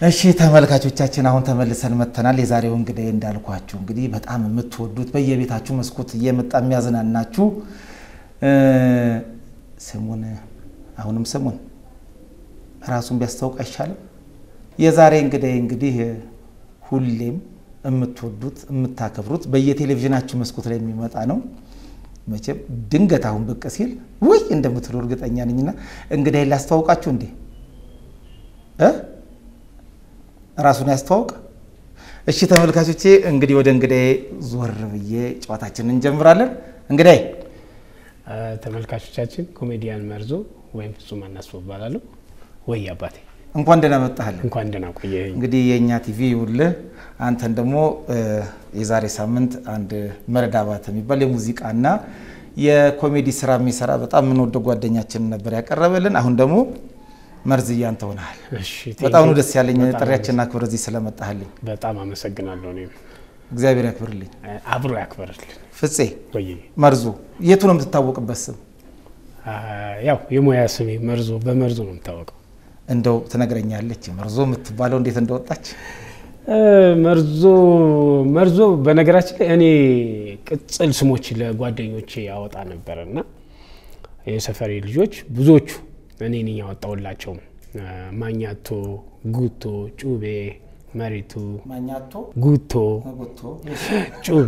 እሺ ተመልካቾቻችን አሁን ተመልሰን መጥተናል። የዛሬው እንግዲህ እንዳልኳችሁ እንግዲህ በጣም የምትወዱት በየቤታችሁ መስኮት እየመጣ የሚያዝናናችሁ ስሙን አሁንም ስሙን ራሱን ቢያስታውቅ አይሻልም? የዛሬ እንግዲህ እንግዲህ ሁሌም የምትወዱት የምታከብሩት በየቴሌቪዥናችሁ መስኮት ላይ የሚመጣ ነው። መቼም ድንገት አሁን ብቅ ሲል ውይ እንደምትሉ እርግጠኛ ነኝና እንግዲህ ላስተዋውቃችሁ እንዴ እ ራሱን ያስተዋውቅ። እሺ ተመልካቾቼ እንግዲህ ወደ እንግዳዬ ዞር ብዬ ጨዋታችንን እንጀምራለን። እንግዳዬ ተመልካቾቻችን ኮሜዲያን መርዞ ወይም ፍጹም አናስፎ እባላለሁ። ወይ አባቴ እንኳን ደህና መጣህል። እንኳን ደህና ቆየኸኝ። እንግዲህ የእኛ ቲቪ ይውልህ አንተን ደግሞ የዛሬ ሳምንት አንድ መረድ አባተ የሚባል የሙዚቃና የኮሜዲ ስራ የሚሰራ በጣም የምንወደው ጓደኛችን ነበር ያቀረበልን። አሁን ደግሞ መርዝያ አንተ ሆነሃል። እሺ፣ በጣም ነው ደስ ያለኝ በጣም ጥሪያችንን አክብር እዚህ ስለመጣህልኝ በጣም አመሰግናለሁ። እኔም እግዚአብሔር ያክብርልኝ። አብሮ ያክበርልን። ፍፄ ወይ መርዙ የቱ ነው የምትታወቅበት ስም? ያው የሙያ ስሜ መርዞ በመርዞ ነው የምታወቀው። እንደው ትነግረኛለች መርዞ የምትባለው እንዴት እንደወጣች? መርዞ መርዞ በነገራችን ላይ እኔ ቅጽል ስሞች ለጓደኞቼ ያወጣ ነበር እና የሰፈሬ ልጆች ብዙዎቹ እኔ ነኝ ያወጣውላቸው። ማኛቶ፣ ጉቶ፣ ጩቤ፣ መሬቱ፣ ማኛቶ ጉቶ፣ ጉቶ ጩቤ፣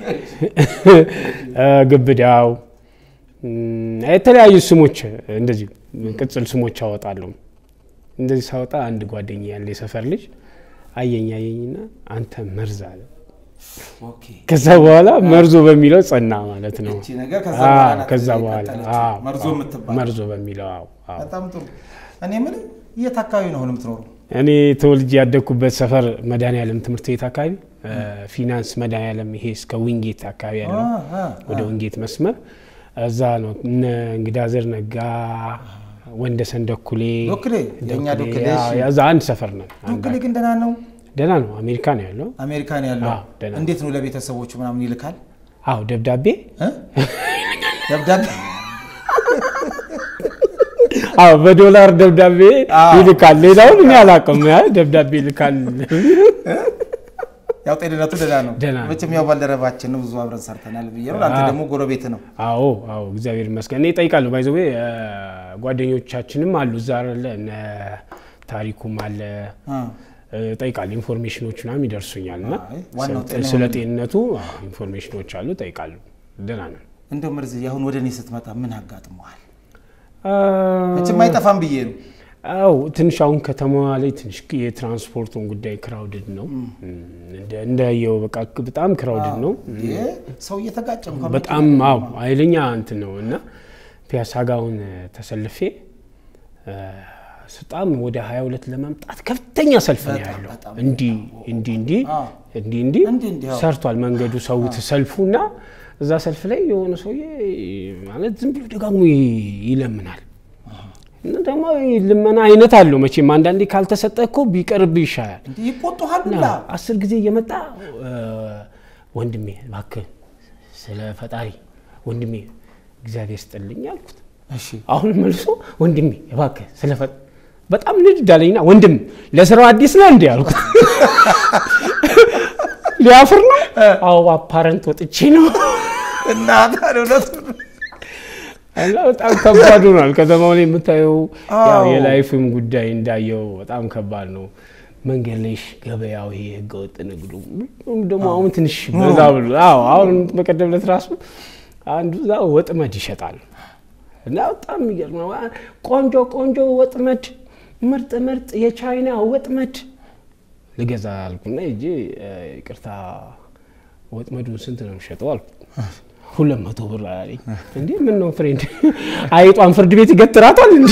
ግብዳው የተለያዩ ስሞች እንደዚህ ቅጽል ስሞች አወጣለሁ። እንደዚህ ሳወጣ አንድ ጓደኛ ያለ የሰፈር ልጅ አየኝ አየኝና አንተ መርዝ አለ። ኦኬ ከዛ በኋላ መርዞ በሚለው ጸና ማለት ነው። እቺ ነገር ከዛ አዎ፣ በኋላ ናት ከዛ በኋላ የቀጠለችው። አዎ፣ መርዞ አዎ፣ የምትባል መርዞ በሚለው አዎ፣ አዎ። በጣም ጥሩ። እኔ ምን የት አካባቢ ነው አሁን የምትኖሩ? እኔ ተወልጄ ያደግኩበት ሰፈር መድኃኔዓለም ትምህርት ቤት አካባቢ ፊናንስ መድኃኔዓለም ይሄ እስከ ዊንጌት አካባቢ ያለው አ- አ- ወደ ዊንጌት መስመር እዛ ነው። እነ እንግዳዘር ነጋ፣ ወንደሰን ደኩሌ ዶክሌ የእኛ ዶክሌ እሺ። አዎ፣ እዛ አንድ ሰፈር ነው። ዶክሌ ግን ደህና ነው። ደህና ነው። አሜሪካ ነው ያለው። አሜሪካ ነው ያለው። አዎ፣ ደህና ነው። እንዴት ነው ለቤተሰቦቹ ምናምን ይልካል አዎ ደብዳቤ እ? ደብዳቤ አዎ በዶላር ደብዳቤ አዎ። ይልካል። ሌላውን እኔ አላውቅም። ያ ደብዳቤ ይልካል። ያው ጤንነቱ ደህና ነው። ደህና ነው። መቼም ያው ባልደረባችን ነው ብዙ አብረን ሰርተናል ብዬ ነው። አንተ አዎ። ደግሞ ጎረቤት ነው። አዎ አዎ እግዚአብሔር ይመስገን። እኔ እጠይቃለሁ። ባይዘዌ ጓደኞቻችንም አሉ እዛ አለ እነ ታሪኩም አለ አ፣ እጠይቃለሁ። ኢንፎርሜሽኖች ምናምን ይደርሱኛል እና አይ፣ ዋናው ስለ- ጤናው ስለ ነው። ጤንነቱ አዎ፣ ኢንፎርሜሽኖች አሉ። እጠይቃለሁ። ደህና ነው። እንደው መርዝ አሁን ወደ እኔ ስትመጣ ምን አጋጥመዋል? አ፣ መቼም አይጠፋም ብዬ ነው። አው ትንሽ አሁን ከተማዋ ላይ ትንሽ የትራንስፖርቱን ጉዳይ ክራውድድ ነው። እንደ- እንዳየው በቃ በጣም ክራውድድ ነው። እንዴ፣ ሰው እየተጋጨ እንኳን በጣም አዎ ኃይለኛ እንትን ነው እና ፒያሳ ጋውን ተሰልፌ እ፣ በጣም ወደ 22 ለመምጣት ከፍተኛ ሰልፍ ነው በጣም ያለው። በጣም እንዲህ እንዲህ እንዲህ አዎ። እንዲህ እንዲህ እንዲህ እንዲህ አዎ። ሰርቷል መንገዱ ሰው ሰልፉ እና እዛ ሰልፍ ላይ የሆነ ሰውዬ ማለት ዝም ብሎ ደጋግሞ ይ- ይለምናል። እና ደግሞ ልመና አይነት አለው መቼም አንዳንዴ ካልተሰጠ እኮ ቢቀርብ ይሻላል። እንዲህ ይቆጡሃል እና ሁላ አስር ጊዜ እየመጣ እ፣ ወንድሜ እባክህ ስለ ፈጣሪ ወንድሜ እግዚአብሔር ስጥልኝ አልኩት። እሺ አሁን መልሶ ወንድሜ እባክህ ስለ ፈ በጣም ንድድ አለኝና ወንድም ለስራው አዲስ ነው እንዴ አልኩት። ሊያፍር ነው? አዎ አፓረንት ወጥቼ ነው እና ታዲያ እውነቱን እና በጣም ከባድ ሆኗል። ከተማው ላይ የምታየው ያው አዎ። የላይፍም ጉዳይ እንዳየው በጣም ከባድ ነው። መንገድ ላይ ገበያው ይሄ ህገወጥ ንግዱ ደግሞ አሁን ትንሽ በዛ ብሎ አዎ አሁን በቀደም ዕለት ራሱ አንዱ እዛ ወጥመድ ይሸጣል እና በጣም የሚገርም ነው። ቆንጆ ቆንጆ ወጥመድ፣ ምርጥ ምርጥ የቻይና ወጥመድ ልገዛ አልኩና ሂጄ እ፣ ይቅርታ ወጥመዱን ስንት ነው የሚሸጠው አልኩ። ሁለት መቶ ብር አለኝ። እንዴ ምን ነው ፍሬንድ አይጧን ፍርድ ቤት ይገትራታል እንዴ?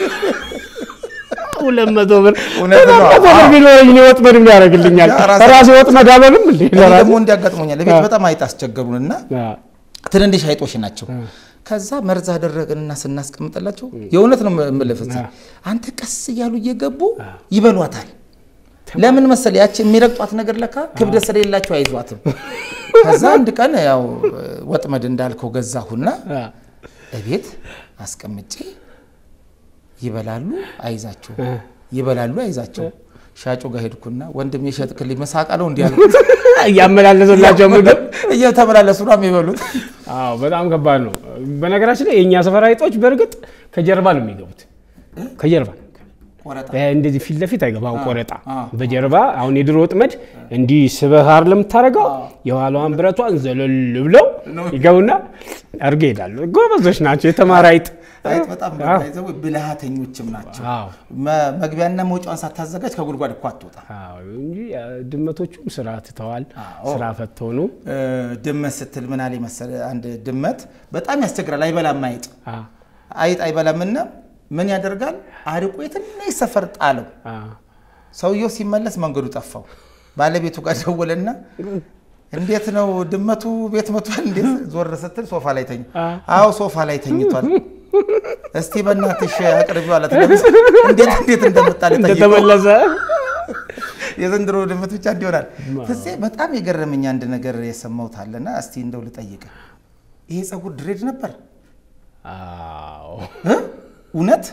ሁለት መቶ ብር እውነት ነው። ሁለት መቶ ብር ቢኖረኝ እኔ ወጥመድ ምን ያደርግልኛል? ያ ራሴ- ራሴ ወጥመድ አልሆንም እንዴ እኔ ለራሴ? ደግሞ እንዲያጋጥሞኛል ለቤት በጣም አይጥ አስቸገሩንና አ፣ ትንንሽ አይጦች ናቸው። ከዛ መርዝ አደረግንና ስናስቀምጥላቸው የእውነት ነው የምልህ ፍፄ፣ አንተ ቀስ እያሉ እየገቡ ይበሏታል። ለምን መሰል ያቺ የሚረግጧት ነገር ለካ ክብደት ስለሌላቸው አይዟትም። ከዛ አንድ ቀን ያው ወጥመድ እንዳልከው ገዛሁና አ፣ እቤት አስቀምጬ ይበላሉ አይዛቸው ይበላሉ አይዛቸው ሻጩ ጋር ሄድኩና ወንድም የሸጥክልኝ መሳቃ ነው እንዲህ አልኩት። እያመላለሰላቸው ምግብ እየተመላለሱ ነው የሚበሉት። አዎ በጣም ከባድ ነው። በነገራችን ላይ የእኛ ሰፈር አይጦች በእርግጥ ከጀርባ ነው የሚገቡት። ከጀርባ ነው ቆረጣ እንደዚህ ፊት ለፊት አይገባም። ቆረጣ አ። በጀርባ አሁን የድሮ ወጥመድ እንዲህ ስበህ አይደል የምታደርገው የኋላዋን ብረቷን ዘለል ብለው ይገቡና አድርገ ይሄዳሉ። ጎበዞች ናቸው። የተማረ አይጥ አይጥ በጣም አዎ። ባይዘው ብልሃተኞችም ናቸው። አዎ መ- መግቢያና መውጫዋን ሳታዘጋጅ ከጉድጓድ እኮ አትወጣ። አዎ እንጂ አ፣ ድመቶቹም ስራ ትተዋል። አዎ። ስራ ፈት ሆኑ። ድመት ስትል ምን አለ መሰለህ፣ አንድ ድመት በጣም ያስቸግራል። አይበላም አይጥ አ፣ አይጥ አይበላምና ምን ያደርጋል? አርቆ የትንሽ ሰፈር ጣለው። አ፣ ሰውየው ሲመለስ መንገዱ ጠፋው። ባለቤቱ ጋር ደወለና እንዴት ነው ድመቱ ቤት መቷል? እንዴት ዞር ስትል ሶፋ ላይ ተኝ አ። አዎ ሶፋ ላይ ተኝቷል። እስቲ በእናትሽ አቅርቢው አላት። ለምን እንዴት እንዴት እንደመጣ ልጠይቀው። እንደተመለሰ የዘንድሮ ድመት ብቻ እንዲሆናል። ፍፄ በጣም የገረመኝ አንድ ነገር የሰማሁት አለና እስቲ እንደው ልጠይቅ። ይሄ ጸጉር ድሬድ ነበር አዎ እ? እውነት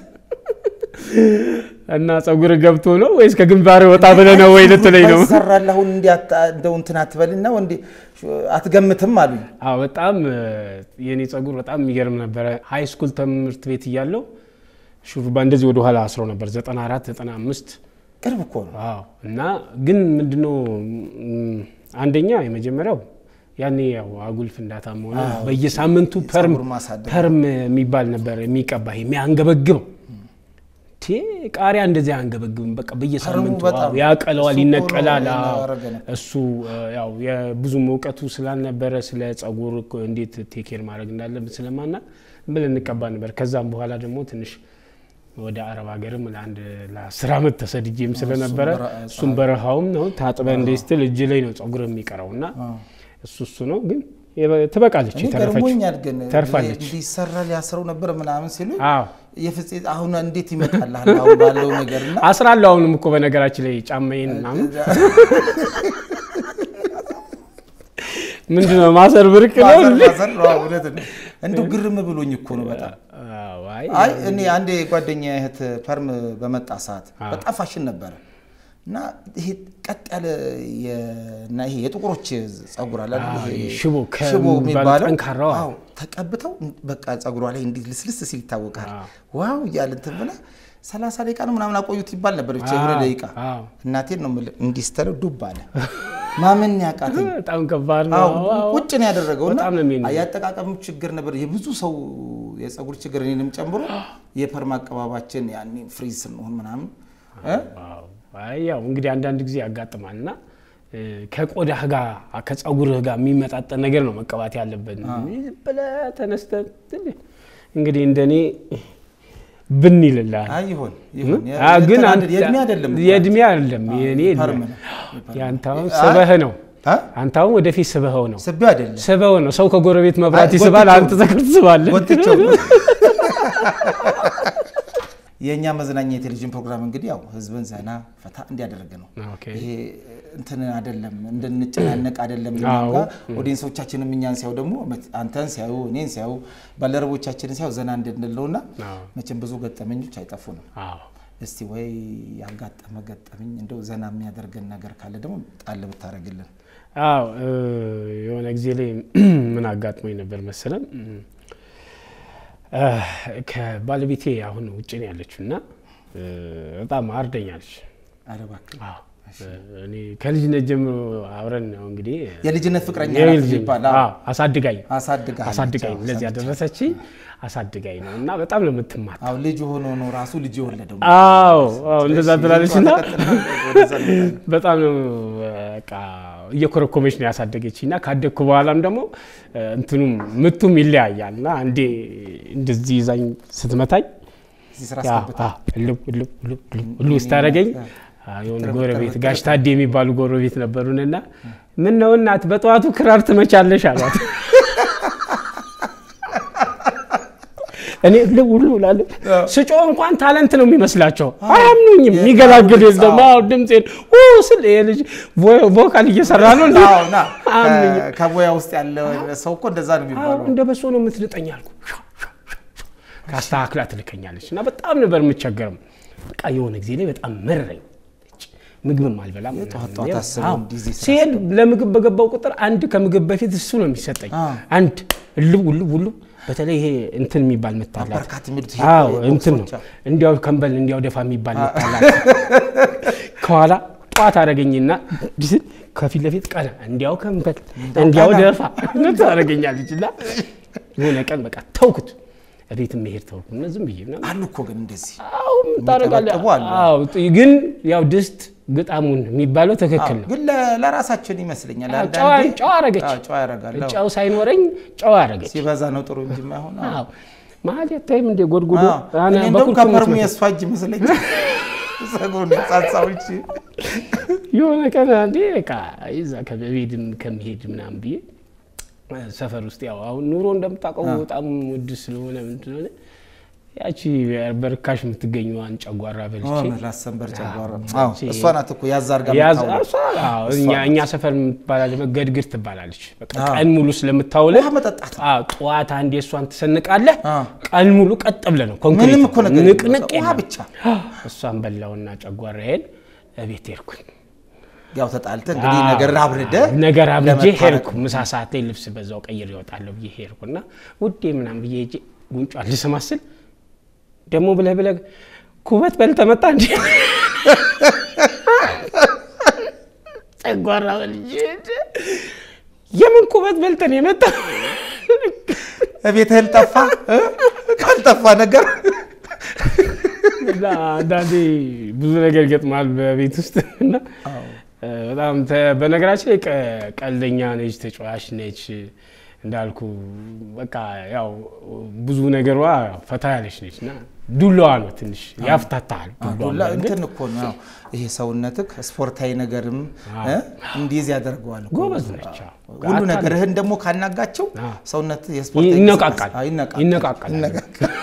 እና ጸጉር ገብቶ ነው ወይስ ከግንባር ወጣ ብለህ ነው ወይ ልትለኝ ነው? ይሰራል አሁን እንዲ እንደው እንትን አትበልና እንዲ አትገምትም አሉኝ። አዎ በጣም የኔ ጸጉር በጣም የሚገርም ነበረ። ሃይ ስኩል ትምህርት ቤት እያለው ሹሩባ እንደዚህ ወደ ኋላ አስረው ነበር 94 95 ቅርብ እኮ ነው። አዎ እና ግን ምንድነው ም፣ አንደኛ የመጀመሪያው ያኔ ያው አጉል ፍንዳታም ሆነ በየሳምንቱ ፐርም ጸጉር ማሳደግ ፐርም የሚባል ነበር የሚቀባ የሚያንገበግበው ቴ ቃሪያ እንደዚህ አያንገበግብም። በቃ በየሳምንቱ በጣም አዎ፣ ያቀለዋል፣ እሱ ይነቀላል። ቶሎ አዎ። ያረገ ነው። እሱ እ፣ ያው የብዙም እውቀቱ ስላልነበረ ስለ ጸጉር እኮ እንዴት ቴኬር ማድረግ እንዳለብን ስለማና ብለን እንቀባ ነበር። ከዛም በኋላ ደግሞ ትንሽ ወደ አረብ ሀገርም ለአንድ ለአስር ዓመት ተሰድጄም ስለነበረ በረሃ- እሱም በረሃውም ነው ታጥበ እንደ ስትል እጅ ላይ ነው ጸጉር የሚቀረው እና እሱ እሱ ነው ግን የበ- ትበቃለች እኔ የተረፈችው ገርሞኛል ግን ተርፋለች። እንዲሰራ ሊያስረው ነበር ምናምን ሲሉ አዎ የፍፄ አሁን እንዴት ይመጣልሃል አሁን ባለው ነገር እና አስራለሁ አሁንም እኮ በነገራችን ላይ ጫማዬን ምናምን ምንድነው ማሰር ብርቅ ነው ማዘር እንዴ? ማዘር ነው፣ አዎ፣ እውነት ነው። እንደው ግርም ብሎኝ እኮ ነው በጣም አዎ፣ አይ አይ እኔ አንድ ጓደኛ እህት ፐርም በመጣ ሰዓት በጣም ፋሽን ነበረ እና ይሄ ቀጥ ያለ የ- እና ይሄ የጥቁሮች ጸጉር አለ አይደል? አዎ፣ ይሄ ሽቦ ሽቦ ከሚባለው የሚባለው ጠንካራው፣ አዎ። አዎ፣ ተቀብተው በቃ ጸጉሯ ላይ እንዲህ ልስልስ ሲል ይታወቃል። አዎ። ዋው እያለ እንትን ብላ ሰላሳ ደቂቃ ነው ምናምን አቆዩት ይባል ነበር ብቻ የሆነ አዎ፣ ደቂቃ አዎ። እናቴን ነው የምልህ እንዲህ ስትለው ዱብ አለ ማመን ያቃተኝ በጣም ከባድ ነው። አዎ አዎ። ቁጭ ነው ያደረገው እና በጣም ነው የሚሄድ። ያጠቃቀሙ ችግር ነበር። የብዙ ሰው የጸጉር ችግር እኔንም ጨምሮ የፐርማ አቀባባችን ያኔ ፍሪዝ ስንሆን ምናምን እ? አዎ። አይ ያው እንግዲህ አንዳንድ ጊዜ ያጋጥማል እና እ፣ ከቆዳህ ጋር ከጸጉርህ ጋር የሚመጣጠን ነገር ነው መቀባት ያለበት። ዝም ብለህ ተነስተህ ትል- እንግዲህ እንደኔ ብን ይልልሃል። አይ ይሆን ይሆን የ- አ፣ ግን እንትን አንተ- አይደል- የእድሜ አይደለም እኮ። የእድሜ አይደለም የእኔ ፐርም የለም። ነው። ያንተ አሁን ስበህ ነው አ? አንተ አሁን ወደፊት ስበኸው ነው ስቤው አይደለም ስበው ነው። ሰው ከጎረቤት መብራት አይ፣ ይስባል፣ ጎትቼው አንተ ዘክር ትስባለህ። ወጥቼው ነው። የእኛ መዝናኛ የቴሌቪዥን ፕሮግራም እንግዲህ ያው ህዝብን ዘና ፈታ እንዲያደርግ ነው። ኦኬ። ይሄ እንትን አይደለም እንድንጨናነቅ አይደለም። አዎ። ኦዲየንሶቻችንም እኛን ሲያዩ ደግሞ አንተን ሲያዩ እኔን ሲያዩ ባልደረቦቻችንን ሲያዩ ዘና እንድንለውና አዎ። መቼም ብዙ ገጠመኞች አይጠፉንም። አዎ እስቲ ወይ ያጋጠመ ገጠመኝ እንደው ዘና የሚያደርገን ነገር ካለ ደግሞ ጣል ብታደርግልን። አዎ እ፣ የሆነ ጊዜ ላይ ምን አጋጥሞኝ ነበር መሰለም እ፣ ከባለቤቴ አሁን ውጭ ነው ያለችው እና እ፣ በጣም አርደኛለች። ኧረ እባክህ አዎ እኔ ከልጅነት ጀምሮ አብረን ነው እንግዲህ የልጅነት ፍቅረኛ ናት የልጅ- ይባል አዎ፣ አሳድጋኝ አሳድጋ አሳድጋኝ ለዚህ ያደረሰች አሳድጋኝ ነው እና በጣም ነው የምትማት። አዎ ልጅ ሆኖ ነው ራሱ ልጅ የወለደው። አዎ አዎ እንደዛ ትላለች እና ወደዛ እንመጣለን። በጣም ነው በቃ እየኮረኮመች ነው ያሳደገች እና ካደግኩ በኋላም ደግሞ እ፣ እንትኑም ምቱም ይለያያል እና አንዴ እንደዚህ ይዛኝ ስትመታኝ እዚህ ስራ ያ፣ አስገብታ አ፣ እልው እልው እልው እልው እልው ስታደርገኝ አ፣ የሆነ ጎረቤት ጋሽ ታዴ የሚባሉ ጎረቤት ነበሩንና ምን ነው እናት በጠዋቱ ክራር ትመቻለሽ አሏት። እኔ እልው እልው እላለሁ። ስጮህ እንኳን ታለንት ነው የሚመስላቸው፣ አያምኑኝም። የሚገላግል የለም። አዎ ድምፄን ኡ ስል ይሄ ልጅ ቮ- ቮካል እየሰራ ነው እንዴ? አዎ ና አያምኑኝም። ከ- ከቦያ ውስጥ ያለ ሰው እኮ እንደዛ ነው አዎ የሚባለው። እንደ በሶ ነው የምትልጠኝ አልኩ። ካስተካክላ ትልከኛለች እና በጣም ነበር የምቸገረው። በቃ የሆነ ጊዜ ላይ በጣም መረኝ። ምግብም አልበላም። ጠዋት ምናምን። ጠዋት ያው፣ አስበው አዎ። እንዲህ ስራ ሲሄድ ለምግብ በገባው ቁጥር አንድ ከምግብ በፊት እሱ ነው የሚሰጠኝ። አዎ። አንድ ልብ ልብ ልብ በተለይ ይሄ እንትን የሚባል ምታላት በርካታ የሚሉት ይሄ አዎ ቦክሶች እንትን ነው አዎ። እንዲያው ከንበል እንዲያው ደፋ የሚባል ምታላት ከኋላ ጠዋት አደረገኝና ከፊት ለፊት ቀና እንዲያው ከንበል እንዲያው ቀና። ደፋ ታደረገኛለች እና የሆነ ቀን በቃ ተውኩት። ቤት መሄድ ተውኩ እና ዝም ብዬ ምናምን አሉ እኮ ግን እንደዚህ አዎ ታደርጋለህ። የሚጠበጥቡ አሉ። አዎ ግን ያው ድስት ግጣሙን የሚባለው ትክክል ነው። ግን ለ- ለራሳችን ይመስለኛል አዎ፣ አንዳንዴ ጨዋ- ጨዋ አረገች። አዎ፣ ጨዋ ያደርጋል አዎ። ጨው ሳይኖረኝ ጨው አደረገች። ሲበዛ ነው ጥሩ እንጂ የማይሆን አዎ። አዎ መሀል የታይም እንደ ጎድጉዶ አዎ። አነ እኔ እንደውም በኩርኩም ከፐርሙ የምትመጣው። የእሷ እጅ ይመስለኛል ጸጉሩን ጻጻዎች የሆነ ቀን አንዴ በቃ ይዛ ከቤድም ከሚሄድ ምናምን ብዬ ሰፈር ውስጥ ያው አሁን ኑሮ እንደምታውቀው በጣም ውድ ስለሆነ ምንድን ሆነ ያቺ በርካሽ የምትገኘዋን ጨጓራ በልቼ ላሰንበር ጨጓራ አዎ፣ አዎ፣ እቺ- እሷ ናት እኮ ያዝ አድርጋ ያዝ የምታውለው። እሷ አዎ፣ እኛ እኛ ሰፈር የምትባላለች ገድግር ትባላለች። በቃ አዎ። ቀን ሙሉ ስለምታውልህ ውሃ መጠጣት አዎ፣ ጠዋት አንዴ እሷን ትሰንቃለህ። አዎ። ቀን ሙሉ ቀጥ ብለህ ነው ኮንክሪት ምንም እኮ ነገር የለም። ንቅንቅ ውሃ የለም። ብቻ እሷን በላውና ጨጓራዬን እቤት ሄድኩኝ። ያው ተጣልተህ እንግዲህ ነገር አብርደ ነገር አብጄ ለመታረቅ ሄድኩ። ምሳ ሰዓት ላይ ልብስ በዛው ቀይር ይወጣለሁ ብዬ ሄድኩና ውዴ ምናምን ብዬ ሄጄ ጉንጯን ልስማስል ደግሞ ብለህ ብለህ ኩበት በልተህ መጣ እንዲ ጨጓራ በልጄ የምን ኩበት በልተን የመጣ ቤትህን ጠፋ እ? ካልጠፋ ነገር እና አንዳንዴ ብዙ ነገር ይገጥማል በቤት ውስጥ እና እ፣ በጣም ተ- በነገራችን ላይ ቀ- ቀልደኛ ነች፣ ተጫዋች ነች። እንዳልኩ በቃ ያው ብዙ ነገሯ ፈታ ያለች ነች እና ዱላዋ ነው ትንሽ ያፍታታል። ዱላዋ ዱላ ግን እንትን እኮ ነው ያው ይሄ ሰውነትህ ስፖርታዊ ነገርም እ? እንዲይዝ ያደርገዋል እኮ። ጎበዝ ነች። አዎ። ሁሉ አታል- ነገርህን ደግሞ ካናጋቸው አዎ። ሰውነት የስፖርታዊ ይነቃቃል እንቅስቃሴ- አዎ፣ ይነቃቃል ይነቃቃል። ይነቃቃል።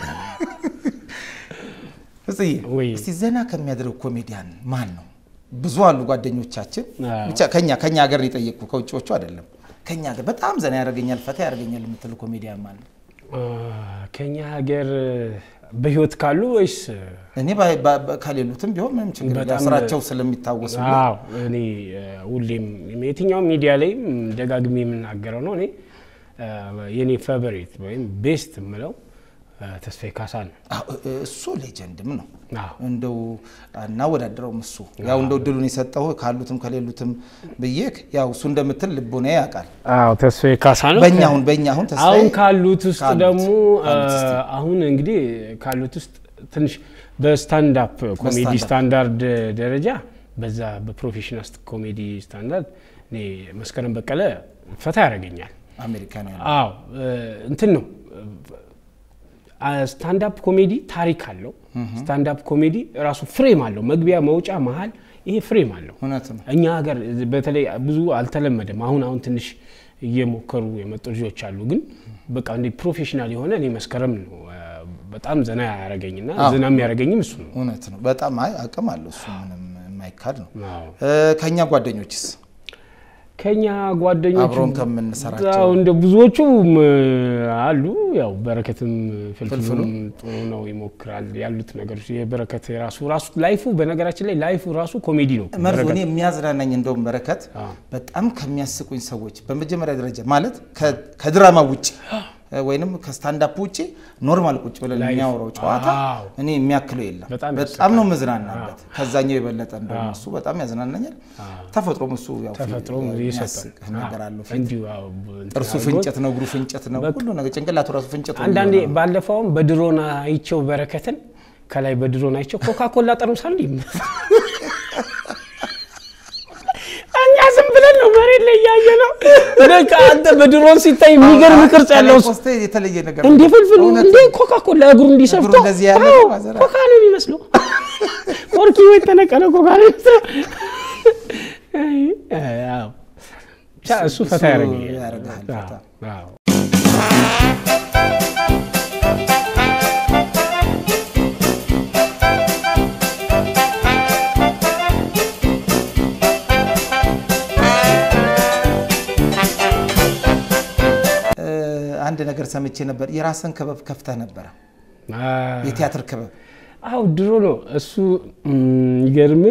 እጽዬ ወይ እስቲ ዘና ከሚያደርግ ኮሜዲያን ማን ነው? ብዙ አሉ ጓደኞቻችን። አዎ። ብቻ ከኛ ከኛ ሀገር የጠየቅኩ ከውጭዎቹ አይደለም። ከኛ ሀገር በጣም ዘና ያደርገኛል ፈታ ያደርገኛል የምትል ኮሜዲያን ማን ነው? አ፣ ከኛ ሀገር በህይወት ካሉ ወይስ እኔ ባ- ባ- ባ- ከሌሉትም ቢሆን ምንም ችግር የለም። በጣም- ስራቸው ስለሚታወስ ሁሉ አዎ እኔ እ፣ ሁሌም የትኛው ሚዲያ ላይ ም፣ ደጋግሜ የምናገረው ነው። እኔ እ፣ የኔ ፌቨሪት ወይም ቤስት የምለው እ፣ ተስፋዬ ካሳ ነው። አዎ፣ እ- እሱ ሌጀንድም ነው። አዎ እንደው እናወዳድረውም እሱ ያው እንደው ድሉን የሰጠው ካሉትም ከሌሉትም ብዬ ያው እሱ እንደምትል ልቦና ያውቃል። አዎ ተስፋዬ ካሳ ነው። በእኛ አሁን በእኛ አሁን ተስፋዬ አሁን ካሉት ውስጥ ካሉት- ደግሞ ካሉት እስቲ። አ፣ አሁን እንግዲህ ካሉት ውስጥ ትንሽ በስታንዳፕ ኮሜዲ በስታንዳፕ። ስታንዳርድ ደረጃ በዛ በፕሮፌሽናል ኮሜዲ ስታንዳርድ እኔ መስከረም በቀለ ፈታ ያደርገኛል። አሜሪካ ነው ያለው። አዎ እ፣ እንትን ነው ስታንዳፕ ኮሜዲ ታሪክ አለው። ስታንዳፕ ኮሜዲ ራሱ ፍሬም አለው። መግቢያ፣ መውጫ፣ መሀል ይሄ ፍሬም አለው። እውነት ነው። እኛ ሀገር በተለይ ብዙ አልተለመደም። አሁን አሁን ትንሽ እየሞከሩ የመጡ ልጆች አሉ። ግን በቃ እንደ ፕሮፌሽናል የሆነ እኔ መስከረም ነው እ፣ በጣም ዘና ያደረገኝና አዎ። ዘና የሚያደረገኝ እሱ ነው። እውነት ነው። በጣም አይ አቅም አለው እሱ ምንም የማይካድ ነው። አዎ። እ፣ ከእኛ ጓደኞችስ ከኛ ጓደኞች አብሮን ከምንሰራቸው አዎ፣ እንደ ብዙዎቹም እ፣ አሉ። ያው በረከትም ፍልፍሉም ጥሩ ነው ይሞክራል ያሉት ነገሮች የበረከት የራሱ ራሱ ላይፉ በነገራችን ላይ ላይፉ ራሱ ኮሜዲ ነው። መርዞ በረከት እኔ የሚያዝናናኝ እንደውም በረከት አዎ። በጣም ከሚያስቁኝ ሰዎች በመጀመሪያ ደረጃ ማለት ከ- ከድራማ ውጭ ወይንም ከስታንዳፕ ውጭ ኖርማል ቁጭ ብለን ላይፍ። የሚያወራው ጨዋታ አዎ። እኔ የሚያክለው የለም። በጣም በጣም ነው መዝናናበት። ከዛኛው የበለጠ እንደውም እሱ በጣም ያዝናናኛል። ተፈጥሮም እሱ ያው ተፈጥሮም የሚያስቅ ይሰጣል ነገር አለው። እንዲሁ አዎ፣ እንትን ጥርሱ አድርጎት ፍንጨት ነው፣ እግሩ ፍንጨት ነው፣ ሁሉ ነገር ጭንቅላቱ ራሱ ፍንጨት ነው አንዳንዴ የሚሆነው። ባለፈውም በድሮን አይቸው በረከትን ከላይ በድሮን አይቸው ኮካኮላ ጠርሙስ አንድ እኛ ዝም ብለን ነው መሬት ላይ እያየ ነው። በቃ አንተ በድሮን ሲታይ የሚገርም ቅርጽ ያለው ከላይ ፖስቴ የተለየ ነገር እንደ ነው። ፍልፍል እውነት እንደ ኮካኮላ እግሩ እንዲሰፍቶ እግሩ እንደዚህ ያለ አዎ፣ ማዘራ። ኮካ ነው የሚመስለው። ቆርኪ ወይ ተነቀለ ኮካ ነው የሚመስለው። አይ፣ አዎ። ብቻ እሱ ፈታ እሱ ያደርገኛል። ያደርግሃል ፈታ። አዎ። እ፣ አንድ ነገር ሰምቼ ነበር። የራስን ክበብ ከፍተህ ነበረ፣ አዎ። የቲያትር ክበብ። አው ድሮ ነው እሱ የሚገርም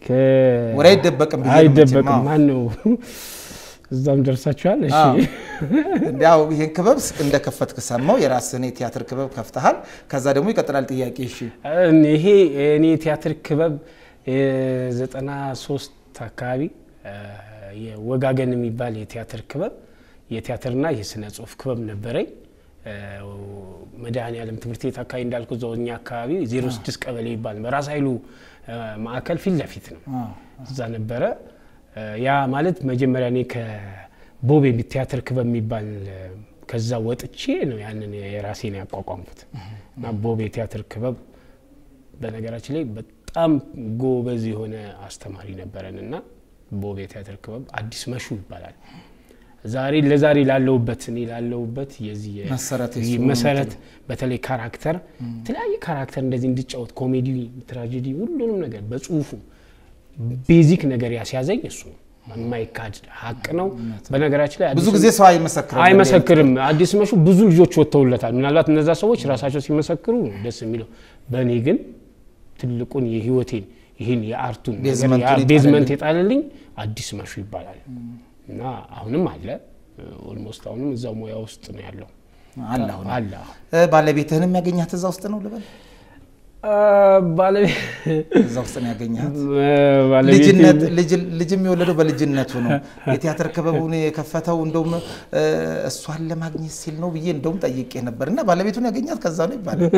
ከ- ወሬ አይደበቅም ብዬ ነው አይደበቅም። መቼም፣ አዎ። ማን ነው እዛም ደርሳችኋል። እሺ አዎ። እንዲያው ይህን ክበብ እንደከፈትክ ሰማው። የራስህን የቲያትር ክበብ ከፍተሃል። ከዛ ደግሞ ይቀጥላል ጥያቄ። እሺ ይሄ እኔ የቲያትር ክበብ የዘጠና ሶስት አካባቢ እ፣ የወጋገን የሚባል የቲያትር ክበብ የቲያትርና የስነ ጽሁፍ ክበብ ነበረኝ። እ፣ መድኃኔዓለም ትምህርት ቤት አካባቢ እንዳልኩ እዛው እኛ አካባቢ 06 ቀበሌ ይባል በራስ ኃይሉ እ፣ ማዕከል ፊት ለፊት ነው። አዎ። እዛ ነበረ። እ፣ ያ ማለት መጀመሪያ እኔ ከቦቤ ቲያትር ክበብ የሚባል እ፣ ከዛ ወጥቼ ነው ያንን የራሴን ያቋቋምኩት እና ቦቤ ቲያትር ክበብ በነገራችን ላይ በጣም ጎበዝ የሆነ አስተማሪ ነበረን እና ቦቤ ቲያትር ክበብ አዲስ መሹ ይባላል። ዛሬ ለዛሬ ላለሁበት እኔ ላለሁበት የዚህ የ- መሰረት ይህ የሱ ነው መሰረት በተለይ ካራክተር የተለያየ ካራክተር እንደዚህ እንድጫወት ኮሜዲ፣ ትራጀዲ ሁሉንም ነገር በጽሁፉ ቤዚክ ነገር ያስያዘኝ እሱ ነው። የማይካድ ሀቅ ነው። በነገራችን ላይ ብዙ አዲስ ጊዜ ሰው አይመሰክርም። አይመሰክርም። አዲስ መሹ ብዙ ልጆች ወጥተውለታል። ምናልባት እነዛ ሰዎች ራሳቸው ሲመሰክሩ ነው ደስ የሚለው። በእኔ ግን ትልቁን የህይወቴን ይህን የአርቱን ነገር ቤዝመንቱን ያ- ቤዝመንት የጣለልኝ አዲስ መሹ ይባላል እና አሁንም አለ። ኦልሞስት አሁንም እዛው ሙያ ውስጥ ነው ያለው አለ አሁን አለ። እ፣ ባለቤትህንም ያገኛት እዛ ውስጥ ነው ልበል? ባለቤት እዛ ውስጥ ነው ያገኛት። ባለቤቴ ልጅነት ልጅ- ልጅም የወለደው በልጅነቱ ነው። የቲያትር ክበቡን የከፈተው እንደውም እ፣ እሷን ለማግኘት ሲል ነው ብዬ እንደውም ጠይቄ ነበር እና ባለቤቱን ያገኛት ከዛ ነው ይባላል።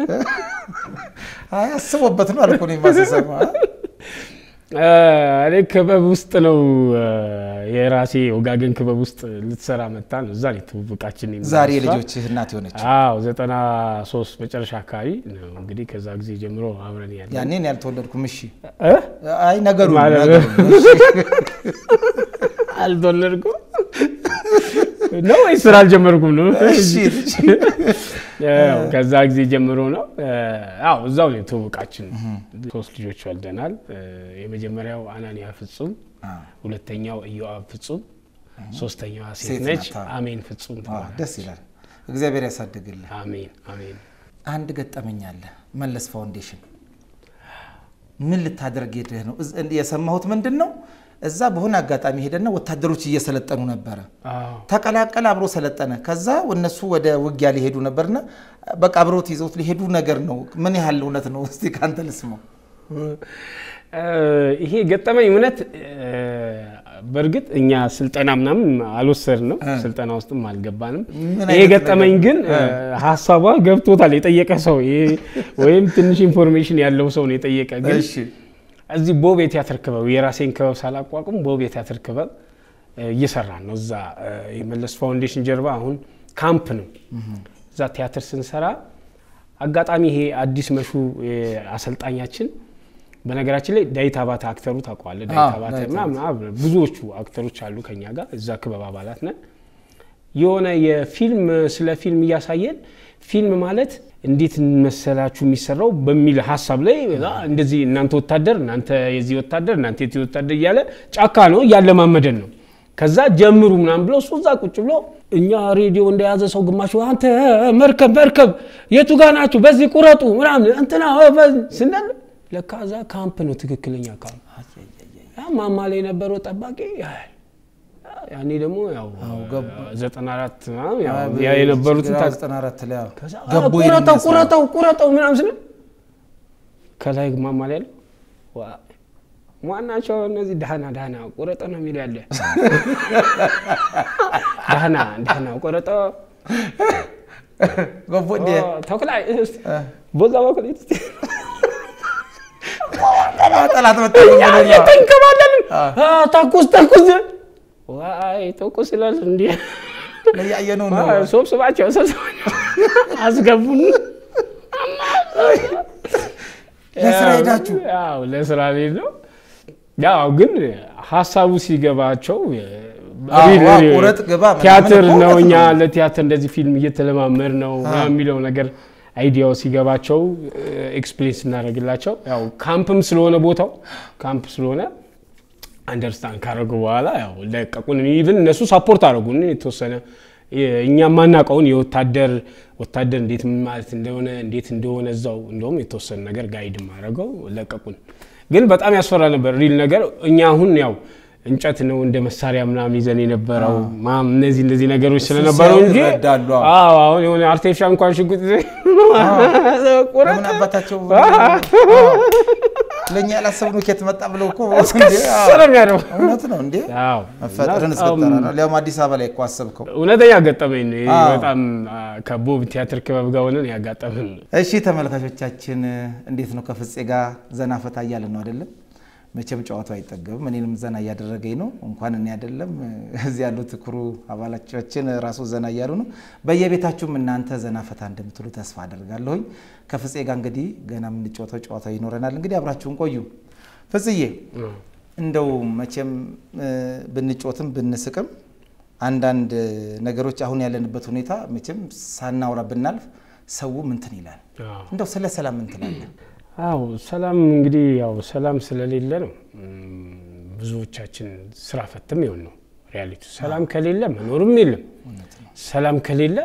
አይ አስቦበት ነው አልኩ እኔማ ስሰማ። እኔ ክበብ ውስጥ ነው የራሴ ወጋገን ክበብ ውስጥ ልትሰራ መጣ ነው። እዛ ነው ትውውቃችን። እኔና ዛሬ እሷ። ልጆችህ እናት የሆነች አዎ ዘጠና ሶስት መጨረሻ አካባቢ ነው እንግዲህ ከዛ ጊዜ ጀምሮ አብረን ያለ ያኔን ያልተወለድኩም። እሺ እ? አይ ነገሩ ማለት ነገሩ አልተወለድኩም ነው ወይስ ስራ አልጀመርኩም ነው? እሺ ልጅ ያው ከዛ ጊዜ ጀምሮ ነው። አዎ እዛው ነው ትውውቃችን። ሶስት ልጆች ወልደናል። የመጀመሪያው አናንያ ፍጹም፣ አ፣ ሁለተኛው ኢዮአብ ፍጹም፣ ሶስተኛዋ ሴት ሴት ነች። ናት። አሜን ፍጹም አ፣ ትባላለች። ደስ ይላል። እግዚአብሔር ያሳድግልህ። አሜን አሜን። አንድ ገጠመኝ አለ። መለስ ፋውንዴሽን ምን ልታደርግ ሄደህ ነው? እዝ- የሰማሁት ምንድን ነው? እዛ በሆነ አጋጣሚ ሄደና ወታደሮች እየሰለጠኑ ነበረ። አዎ ተቀላቀለ፣ አብሮ ሰለጠነ። ከዛ እነሱ ወደ ውጊያ ሊሄዱ ነበርና በቃ አብሮት ይዘውት ሊሄዱ ነገር ነው። ምን ያህል እውነት ነው? እስቲ ከአንተ ልስማው። እ፣ ይሄ ገጠመኝ እውነት እ፣ በእርግጥ እኛ ስልጠና ምናምን አልወሰድንም፣ ስልጠና ውስጥም አልገባንም። ምን ይሄ አይነት ገጠመኝ ነገር? ግን እ፣ ሀሳቧ ገብቶታል የጠየቀ ሰው ይሄ ወይም ትንሽ ኢንፎርሜሽን ያለው ሰው ነው የጠየቀ ግን እሺ እዚህ ቦብ የቲያትር ክበብ የራሴን ክበብ ሳላቋቁም ቦብ የቲያትር ክበብ እ፣ እየሰራን ነው። እዛ እ፣ የመለስ ፋውንዴሽን ጀርባ አሁን ካምፕ ነው። እዛ ቲያትር ስንሰራ አጋጣሚ ይሄ አዲስ መሹ እ፣ አሰልጣኛችን በነገራችን ላይ ዳዊት አባተ አክተሩ ታውቀዋለህ? ዳዊት አዎ፣ አባተ ዳዊት ምናምን አብረን ብዙዎቹ አክተሮች አሉ ከኛ ጋር እዛ ክበብ አባላት ነን። የሆነ የፊልም ስለ ፊልም እያሳየን ፊልም ማለት እንዴት መሰላችሁ የሚሰራው በሚል ሀሳብ ላይ አ፣ እንደዚህ እናንተ ወታደር እናንተ የዚህ ወታደር እናንተ የዚህ ወታደር እያለ ጫካ ነው እያለማመደን ነው። ከዛ ጀምሩ ምናምን ብለው እሱ እዛ ቁጭ ብሎ እኛ ሬዲዮ እንደያዘ ሰው ግማሹ አንተ መርከብ መርከብ የቱ ጋ ናችሁ በዚህ ቁረጡ ምናምን እንትና ስንል ለካ እዛ ካምፕ ነው ትክክለኛ ካምፕ ያ ማማ ላይ የነበረው ጠባቂ ያያል። ያኔ ደግሞ ያው ዘጠና አራት ምናምን ያው ያ የነበሩትን ታውቅ- ዘጠና አራት ላይ አዎ። ከዛ ገቦ ኧረ ይሄንን ቁረጠው ያስባል። ቁረጠው ቁረጠው ምናምን ስለ ከላይ ማማ ላይ ያለው ዋ ዋናቸው እነዚህ ዳህና ዳህና ቁረጠ ነው የሚለው ያለ ዳህና ዳህና ቁረጠ ገቦ እንደ ተኩላይ በዛ በኩል ጠላት መጣብኝ ብሎ ነው። ተንከባለልን ተኩስ ተኩስ ዋይ ተኩስ ይላል እንዲ እያየነው ነው። ሰብስባቸው ሰብስባቸው አስገቡን ለስራ ሄዳችሁ ያው ለስራ ሄድ ነው። ያው ግን ሀሳቡ ሲገባቸው አዎ፣ ሪል- አዎ፣ ሪል- ቁረጥ ግባ ምናምን ቲያትር እኮ ነው እውነት እኛ ነው። ለቲያትር እንደዚህ ፊልም እየተለማመድ ነው ምናምን የሚለው ነገር አይዲያው ሲገባቸው ኤክስፕሌን ስናደርግላቸው ያው ካምፕም ስለሆነ ቦታው ካምፕ ስለሆነ አንደርስታንድ ካደረጉ በኋላ ያው ለቀቁን። ኢቭን እነሱ ሳፖርት አደረጉን የተወሰነ እኛ የማናውቀውን የወታደር ወታደር እንዴት ምን ማለት እንደሆነ እንዴት እንደሆነ እዛው እንደውም የተወሰነ ነገር ጋይድ አደረገው ለቀቁን። ግን በጣም ያስፈራ ነበር ሪል ነገር። እኛ አሁን ያው እንጨት ነው እንደ መሳሪያ ምናምን ይዘን የነበረው ማም እነዚህ እነዚህ ነገሮች ስለነበሩ ሲያዩ እንጂ ይረዳሉ። አዎ። አዎ አሁን የሆነ አርቲፊሻል እንኳን ሽጉጥ ይዘህ ቁረጥ ለምን አባታቸው ለእኛ ያላሰብነው ኬት መጣ ብለው እኮ እስከ እንዴ፣ አዎ። ስለሚያደርገው እውነት ነው እንዴ አዎ መፈጠርን በጣም እስክጠራ ነው። ሊያውም አዲስ አበባ ላይ እኮ አሰብከው። እውነተኛ ገጠመኝ ነው። ይሄ አዎ። በጣም አ፣ ከቦብ ቲያትር ክበብ ጋር ሆነን ያጋጠመን ነው። እሺ ተመልካቾቻችን እንዴት ነው? ከፍፄ ጋር ዘና ፈታ እያለን ነው አይደለም? መቼም ጨዋታው አይጠገብም። እኔንም ዘና እያደረገኝ ነው። እንኳን እኔ አይደለም እዚህ ያሉት ክሩ አባላቻችን ራሱ ዘና እያሉ ነው። በየቤታችሁም እናንተ ዘና ፈታ እንደምትሉ ተስፋ አደርጋለሁኝ። ከፍፄ ጋር እንግዲህ ገና የምንጫወተው ጨዋታ ይኖረናል። እንግዲህ አብራችሁን ቆዩ። ፍጽዬ እንደው መቼም እ፣ ብንጮትም ብንስቅም አንዳንድ ነገሮች አሁን ያለንበት ሁኔታ መቼም ሳናውራ ብናልፍ ሰው ምንትን ይላል። አዎ። እንደው ስለ ሰላም ምን ትላለህ? አዎ ሰላም እንግዲህ ያው ሰላም ስለሌለ ነው እም፣ ብዙዎቻችን ስራ ፈትም ይሆን ነው ሪያሊቲ። ሰላም ከሌለ መኖርም የለም። ሰላም ከሌለ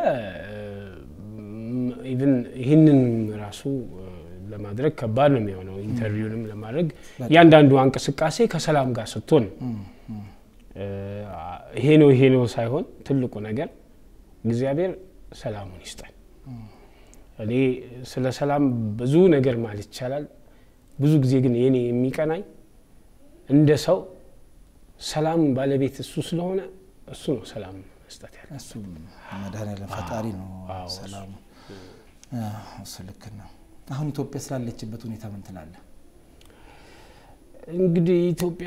ኢቭን ይህንን ራሱ እ፣ ለማድረግ ከባድ ነው የሚሆነው። ኢንተርቪውንም ለማድረግ እያንዳንዱ እንቅስቃሴ ከሰላም ጋር ስትሆን ነው። እ፣ ይሄ ነው ይሄ ነው ሳይሆን ትልቁ ነገር እግዚአብሔር ሰላሙን ይስጠን። እኔ ስለ ሰላም ብዙ ነገር ማለት ይቻላል። ብዙ ጊዜ ግን የኔ የሚቀናኝ እንደ ሰው ሰላም ባለቤት እሱ ስለሆነ እሱ ነው ሰላም መስጠት ያለ እሱ መድኃኔዓለም ፈጣሪ ነው አዎ፣ ሰላሙ። አዎ፣ እሱ ልክ ነው። አሁን ኢትዮጵያ ስላለችበት ሁኔታ ምን ትላለህ? እንግዲህ ኢትዮጵያ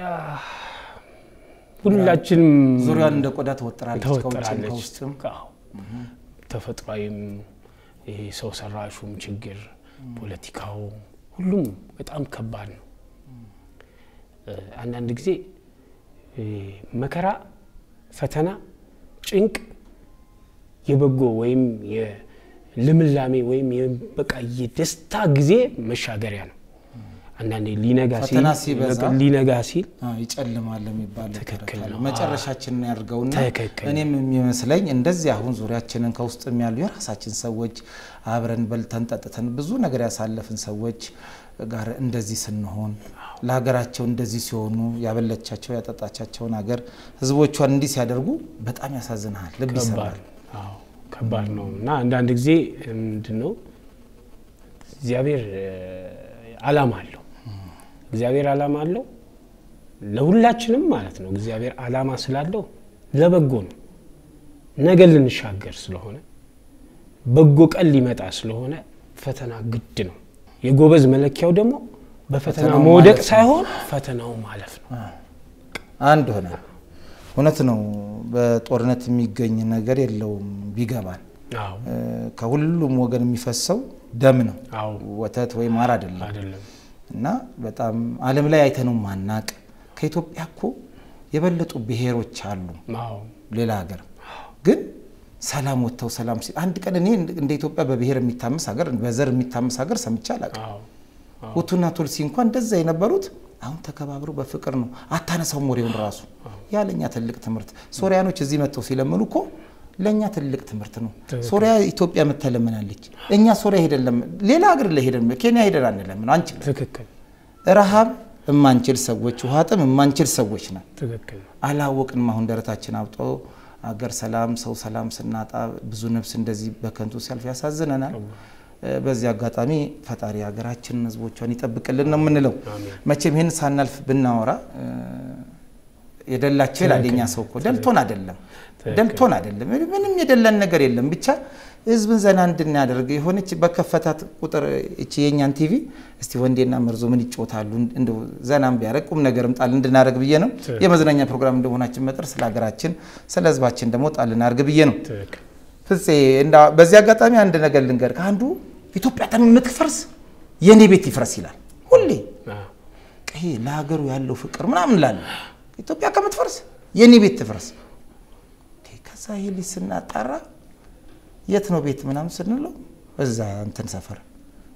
ሁላችንም ዙሪያዋን እንደ ቆዳ ተወጥራለች፣ ከውጭም ተወጥራለች። ከውስጥም። አዎ። ተፈጥሯዊም ይሄ ሰው ሰራሹም ችግር ፖለቲካው ሁሉም በጣም ከባድ ነው። እ፣ አንዳንድ ጊዜ እ፣ መከራ፣ ፈተና፣ ጭንቅ የበጎ ወይም የልምላሜ ወይም የ- በቃ የደስታ ጊዜ መሻገሪያ ነው። አንዳንዴ ሊነጋ ሲል ፈተና ሲበዛ ሊነጋ ሲል አዎ፣ ይጨልማል የሚባል ትክክል ተረት አለ። ነው። መጨረሻችንን ያድርገውና ትክክል። እኔም የሚመስለኝ እንደዚህ አሁን ዙሪያችንን ከውስጥም ያሉ የራሳችን ሰዎች አብረን በልተን ጠጥተን ብዙ ነገር ያሳለፍን ሰዎች ጋር እንደዚህ ስንሆን ለሀገራቸው እንደዚህ ሲሆኑ ያበለቻቸው ያጠጣቻቸውን ሀገር ሕዝቦቿን እንዲህ ሲያደርጉ በጣም ያሳዝንሃል፣ ልብ ከባድ ይሰብራል። አዎ፣ ከባድ ነው እና አንዳንድ ጊዜ ምንድን ነው እግዚአብሔር እ፣ አላማ አለው። እግዚአብሔር አላማ አለው ለሁላችንም ማለት ነው። እግዚአብሔር አላማ ስላለው ለበጎ ነው። ነገ ልንሻገር ስለሆነ በጎ ቀን ሊመጣ ስለሆነ ፈተና ግድ ነው። የጎበዝ መለኪያው ደግሞ በፈተና ፈተናው መውደቅ ማለፍ ነው። ሳይሆን ፈተናው ማለፍ ነው። አንድ ሆነ። እውነት ነው። በጦርነት የሚገኝ ነገር የለውም ቢገባን አዎ እ፣ ከሁሉም ወገን የሚፈሰው ደም ነው፣ አዎ ወተት ወይ ማር አይደለም። አይደለም እና በጣም ዓለም ላይ አይተነው ማናቅ ከኢትዮጵያ እኮ የበለጡ ብሔሮች አሉ አዎ ሌላ ሀገር ግን ሰላም ወጥተው ሰላም ሲል አንድ ቀን እኔ እንደ ኢትዮጵያ በብሔር የሚታመስ ሀገር በዘር የሚታመስ ሀገር ሰምቼ አላውቅም። አዎ ሁቱና ቱልሲ እንኳን እንደዛ የነበሩት አሁን ተከባብረው በፍቅር ነው። አታነሳውም ወሬውን ራሱ ያ ለእኛ ትልቅ ትምህርት። ሶሪያኖች እዚህ መጥተው ሲለምኑ እኮ ለእኛ ትልቅ ትምህርት ነው። ሶሪያ ኢትዮጵያ መተለምናለች። እኛ ሶሪያ ሄደን ለምን ሌላ ሀገር ላይ ሄደን ኬንያ ሄደን አንለምን አንችል። ትክክል ረሃብ የማንችል ሰዎች፣ ውሃ ጥም የማንችል ሰዎች ነን። ትክክል አላወቅንም። አሁን ደረታችን አብጦ አገር ሰላም ሰው ሰላም ስናጣ ብዙ ነፍስ እንደዚህ በከንቱ ሲያልፍ ያሳዝነናል። እ፣ በዚህ አጋጣሚ ፈጣሪ ሀገራችንን ሕዝቦቿን ይጠብቅልን ነው የምንለው። መቼም ይህን ሳናልፍ ብናወራ እ፣ የደላቸው ይላል የኛ ሰው እኮ ደልቶን አይደለም ደልቶን አይደለም ምንም የደላን ነገር የለም። ብቻ ህዝብን ዘና እንድናደርግ የሆነች በከፈታት ቁጥር እቺ የእኛን ቲቪ እስቲ ወንዴና መርዞ ምን ይጮታሉ እንደው ዘናም ቢያደርግ ቁም ነገርም ጣል እንድናደርግ ብዬ ነው። የመዝናኛ ፕሮግራም እንደመሆናችን መጠር ስለ ሀገራችን ስለ ህዝባችን ደግሞ ጣል እናድርግ ብዬ ነው። ትክክል ፍፄ እንዳ በዚህ አጋጣሚ አንድ ነገር ልንገር። ከአንዱ ኢትዮጵያ ጠም የምትፈርስ የእኔ ቤት ይፍረስ ይላል ሁሌ አዎ ይሄ ለሀገሩ ያለው ፍቅር ምናምን ላለ ኢትዮጵያ ከምትፈርስ የእኔ ቤት ትፍረስ። እንዴ፣ ከዛ ይሄ ልጅ ስናጣራ የት ነው ቤት ምናምን ስንለው እዛ እንትን ሰፈር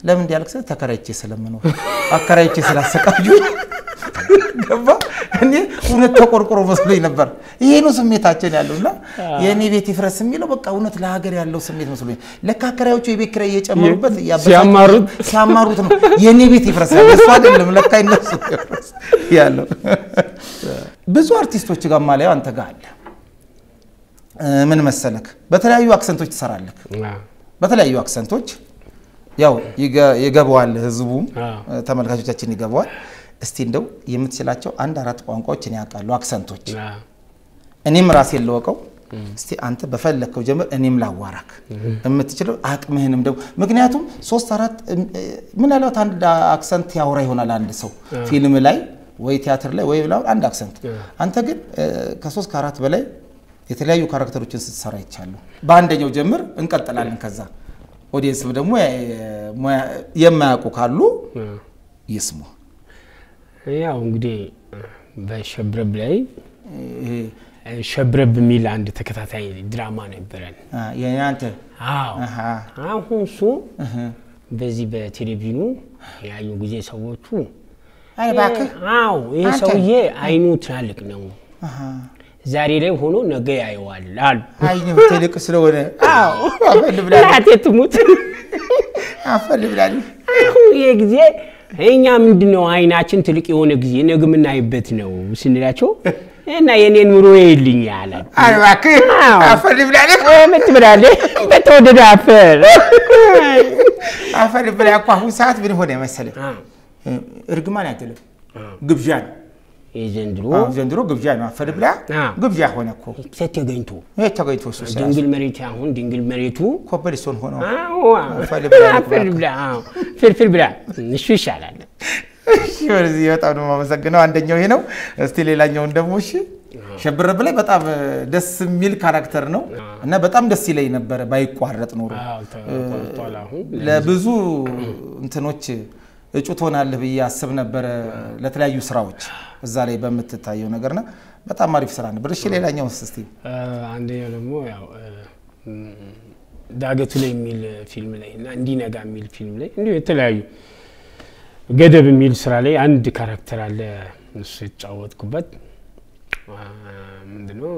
ለምን እንዲያልክ ስል ተከራይቼ ስለምኖር አከራይቼ ስላሰቃዩ ገባ። እኔ እውነት ተቆርቆሮ መስሎኝ ነበር። ይሄ ነው ስሜታችን ያለው እና የእኔ ቤት ይፍረስ የሚለው በቃ እውነት ለሀገር ያለው ስሜት መስሎኝ ለካ አከራዮቹ የቤት ኪራይ እየጨመሩበት እያበሳጩ ሲያማሩት ሲያማሩት ነው የእኔ ቤት ይፍረስ ያለ እሱ አይደለም ለካ ይነሱ ይፍረስ ያለው። ብዙ አርቲስቶች ጋር ማላየው አንተ ጋር አለ። እ፣ ምን መሰለክ በተለያዩ አክሰንቶች ትሰራለክ። አዎ፣ በተለያዩ አክሰንቶች ያው ይገ- ይገባዋል፣ ህዝቡም አዎ። እ፣ ተመልካቾቻችን ይገባዋል። እስቲ እንደው የምትችላቸው አንድ አራት ቋንቋዎች እኔ ያውቃለሁ አክሰንቶች አዎ። እኔም ራሴ ለወቀው እስቲ አንተ በፈለግከው ጀምር፣ እኔም ላዋራክ የምትችለው አቅምህንም ደግሞ ምክንያቱም ሶስት አራት እም፣ እ፣ ምናልባት አንድ አክሰንት ያወራ ይሆናል አንድ ሰው ፊልም ላይ ወይ ቲያትር ላይ ወይ ብላ አንድ አክሰንት። አንተ ግን እ፣ ከሶስት ከአራት በላይ የተለያዩ ካራክተሮችን ስትሰራ ይቻሉ። በአንደኛው ጀምር፣ እንቀጥላለን። ከዛ ኦዲየንስም ደግሞ የ- ሙያ- የማያውቁ ካሉ ይስሙ። ያው እንግዲህ በሸብረብ ላይ ይሄ ሸብረብ የሚል አንድ ተከታታይ ድራማ ነበረን። አ፣ የአንተ አዎ አሃ፣ አሁን እሱ እህ፣ በዚህ በቴሌቪዥኑ ያዩ ጊዜ ሰዎቹ አይ እባክህ አዎ ይህ አንተ። ሰውዬ አይኑ ትላልቅ ነው፣ አሃ፣ ዛሬ ላይ ሆኖ ነገ ያየዋል አሉ። አይኔ ትልቅ ስለሆነ አዎ አፈል ብላለች፣ እናቴ ትሙት። አፈል ብላለች። አሁን ይሄ ጊዜ እኛ ምንድነው አይናችን ትልቅ የሆነ ጊዜ ነገ የምናይበት ነው ስንላቸው እና የኔ ኑሮ ይልኝ አለ። አይ እባክህ አዎ። አፈል ብላለች፣ ምን ትብላለህ? በተወደደ አፈር አፈል ብላ እኮ አሁን ሰዓት ምን ሆነ መሰለህ? እርግማን አይደለም ግብዣ ነው። የዘንድሮ አዎ፣ ዘንድሮ ግብዣ ነው። አፈል ብላ አዎ። ግብዣ ሆነ እኮ ተገኝቶ ይሄ ተገኝቶ እሱ ስራ ድንግል መሬት አሁን ድንግል መሬቱ ኮፐሊስቶን ሆኖ አዎ፣ አፈል ብላ አፈር ብላ አዎ፣ ፍርፍር ብላ እሱ ይሻላል። እሺ፣ ወደዚህ በጣም ነው የማመሰግነው። አንደኛው ይሄ ነው። እስቲ ሌላኛውን ደግሞ እሺ፣ ሸብረብ ላይ በጣም እ፣ ደስ የሚል ካራክተር ነው እና በጣም ደስ ይለኝ ነበረ ባይቋረጥ ኖሮ አዎ፣ ተቆርጧል አሁን ለብዙ እንትኖች እጩ ትሆናለህ ብዬ አስብ ነበረ ለተለያዩ ስራዎች እዛ ላይ በምትታየው ነገርና በጣም አሪፍ ስራ ነበር። እሺ ሌላኛው እስቲ አ፣ አንደኛው ደግሞ ያው አ፣ ም፣ ዳገቱ ላይ የሚል ፊልም ላይ እና እንዲነጋ የሚል ፊልም ላይ እንዲሁ የተለያዩ ገደብ የሚል ስራ ላይ አንድ ካራክተር አለ እሱ የተጫወትኩበት አ፣ ምንድነው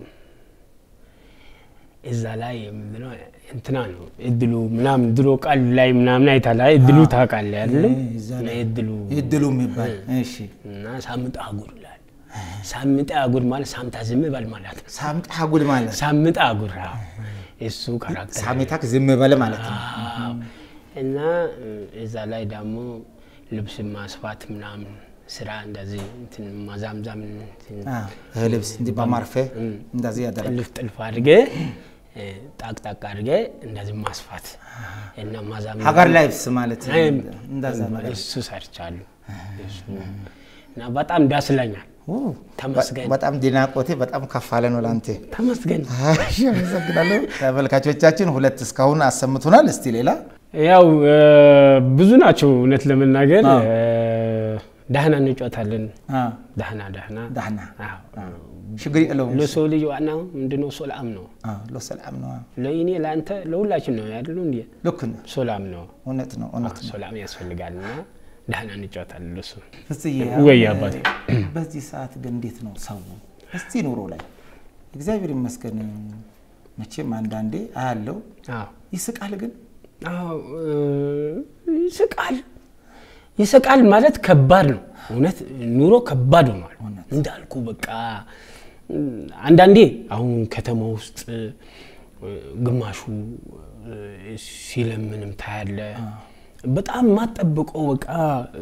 እዛ ላይ ምንድነው እንትና ነው እድሉ ምናምን ድሮ ቃል ላይ ምናምን አይታላ እድሉ ታውቃለህ አይደለም እዛ ላይ እድሉ እድሉ የሚባል እሺ፣ እና ሳምጣ አጉር ይላል ሳምጣ አጉር ማለት ሳምታ ዝም በል ማለት ነው ሳምጣ ጉድ ማለት ሳምጣ አጉር አዎ። እሱ ካራክተር ሳሜታክ ዝም በለ ማለት ነው። አዎ። እና እ፣ እዛ ላይ ደግሞ ልብስ ማስፋት ምናምን ስራ እንደዚህ እንትን ማዛምዛም እንትን አዎ፣ ይሄ ልብስ እንዲህ በማርፌ እንደዚህ ያደረግ ጥልፍ ጥልፍ አድርገ እ፣ ጣቅ ጣቅ አድርገ እንደዚህ ማስፋት እና ማዛም ሀገር ላይብስ ማለት አይ፣ እንደዛ ነገር እሱ ሰርቻለሁ እሱ እና በጣም ዳስለኛል። ኦ፣ ተመስገን በጣም ዲናቆቴ በጣም ከፍ አለ ነው ለአንተ። ተመስገን። እሺ፣ አመሰግናለሁ። ተመልካቾቻችን ሁለት እስካሁን አሰምቱናል። እስቲ ሌላ ያው እ፣ ብዙ ናቸው እውነት ለመናገር አዎ። እ፣ ዳህና እንጫወታለን። አ፣ ዳህና ዳህና ዳህና አዎ። ችግር የለውም። ለሰው ልጅ ዋናው ምንድነው? ሶላም ነው። አ፣ ለሰላም ነው። ለእኔ ለአንተ ለሁላችን ነው ያሉ እንዲ ልክ ነው። ሶላም ነው። እውነት ነው። እውነት ነው። ሶላም ያስፈልጋል እና ዳህና እንጫወታለን። ለሱ ፍጽዬ ወይ አሁን አባቴ። በዚህ ሰዓት ግን እንዴት ነው ሰው እስቲ ኑሮ ላይ እግዚአብሔር ይመስገን መቼም አንዳንዴ አያለው አዎ ይስቃል። ግን አዎ እ፣ ይስቃል ይስቃል ማለት ከባድ ነው። እውነት ኑሮ ከባድ ሆኗል እንዳልኩ በቃ እ፣ አንዳንዴ አሁን ከተማ ውስጥ እ፣ ግማሹ እ፣ ሲለምንም ታያለ። በጣም ማጠብቀው በቃ እ፣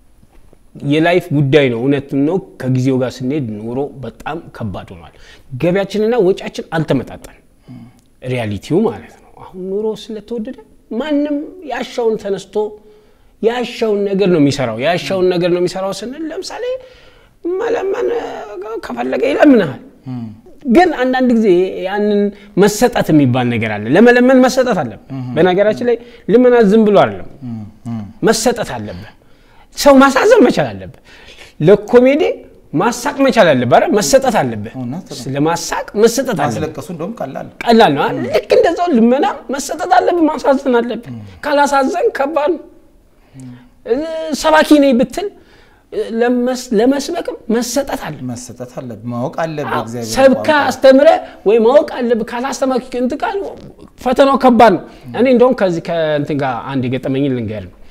የላይፍ ጉዳይ ነው። እውነት ነው። ከጊዜው ጋር ስንሄድ ኑሮ በጣም ከባድ ሆኗል። ገቢያችንና ወጪያችን አልተመጣጠን ሪያሊቲው ማለት ነው። አሁን ኑሮ ስለተወደደ ማንም ያሻውን ተነስቶ ያሻውን ነገር ነው የሚሰራው። ያሻውን ነገር ነው የሚሰራው ስንል ለምሳሌ መለመን እ፣ ከፈለገ ይለምንሃል። ግን አንዳንድ ጊዜ ያንን መሰጠት የሚባል ነገር አለ። ለመለመን መሰጠት አለብህ። በነገራችን ላይ ልመና ዝም ብሎ አይደለም፣ መሰጠት አለብህ። ሰው ማሳዘን መቻል አለብህ። ለኮሜዲ ማሳቅ መቻል አለብህ አይደል? መሰጠት አለብህ። እውነት ነው። ለማሳቅ መሰጠት አለብህ። ማስለቀሱ እንደውም ቀላል ነው። ቀላል ነው አይደል? ልክ እንደዛው ልመና መሰጠት አለብህ፣ ማሳዘን አለብህ። ካላሳዘን ከባድ ነው። እ፣ ሰባኪ ነኝ ብትል እ፣ ለመስ- ለመስበክም መሰጠት አለብህ። መሰጠት አለብህ፣ ማወቅ አለብህ። እግዚአብሔር ሰብካ አስተምረ ወይ ማወቅ አለብህ። ካላስተማርክ እንትን ቃል ፈተናው ከባድ ነው። እኔ እንደውም ከዚህ ከእንትን ጋር አንድ የገጠመኝን ልንገር ነው።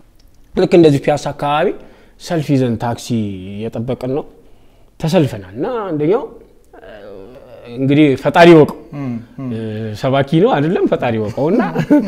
ልክ እንደዚህ ፒያሳ አካባቢ ሰልፍ ይዘን ታክሲ እየጠበቅን ነው ተሰልፈናል እና አንደኛው እ፣ እንግዲህ ፈጣሪ ወቀው ሰባኪ ነው አይደለም ፈጣሪ ወቀው እና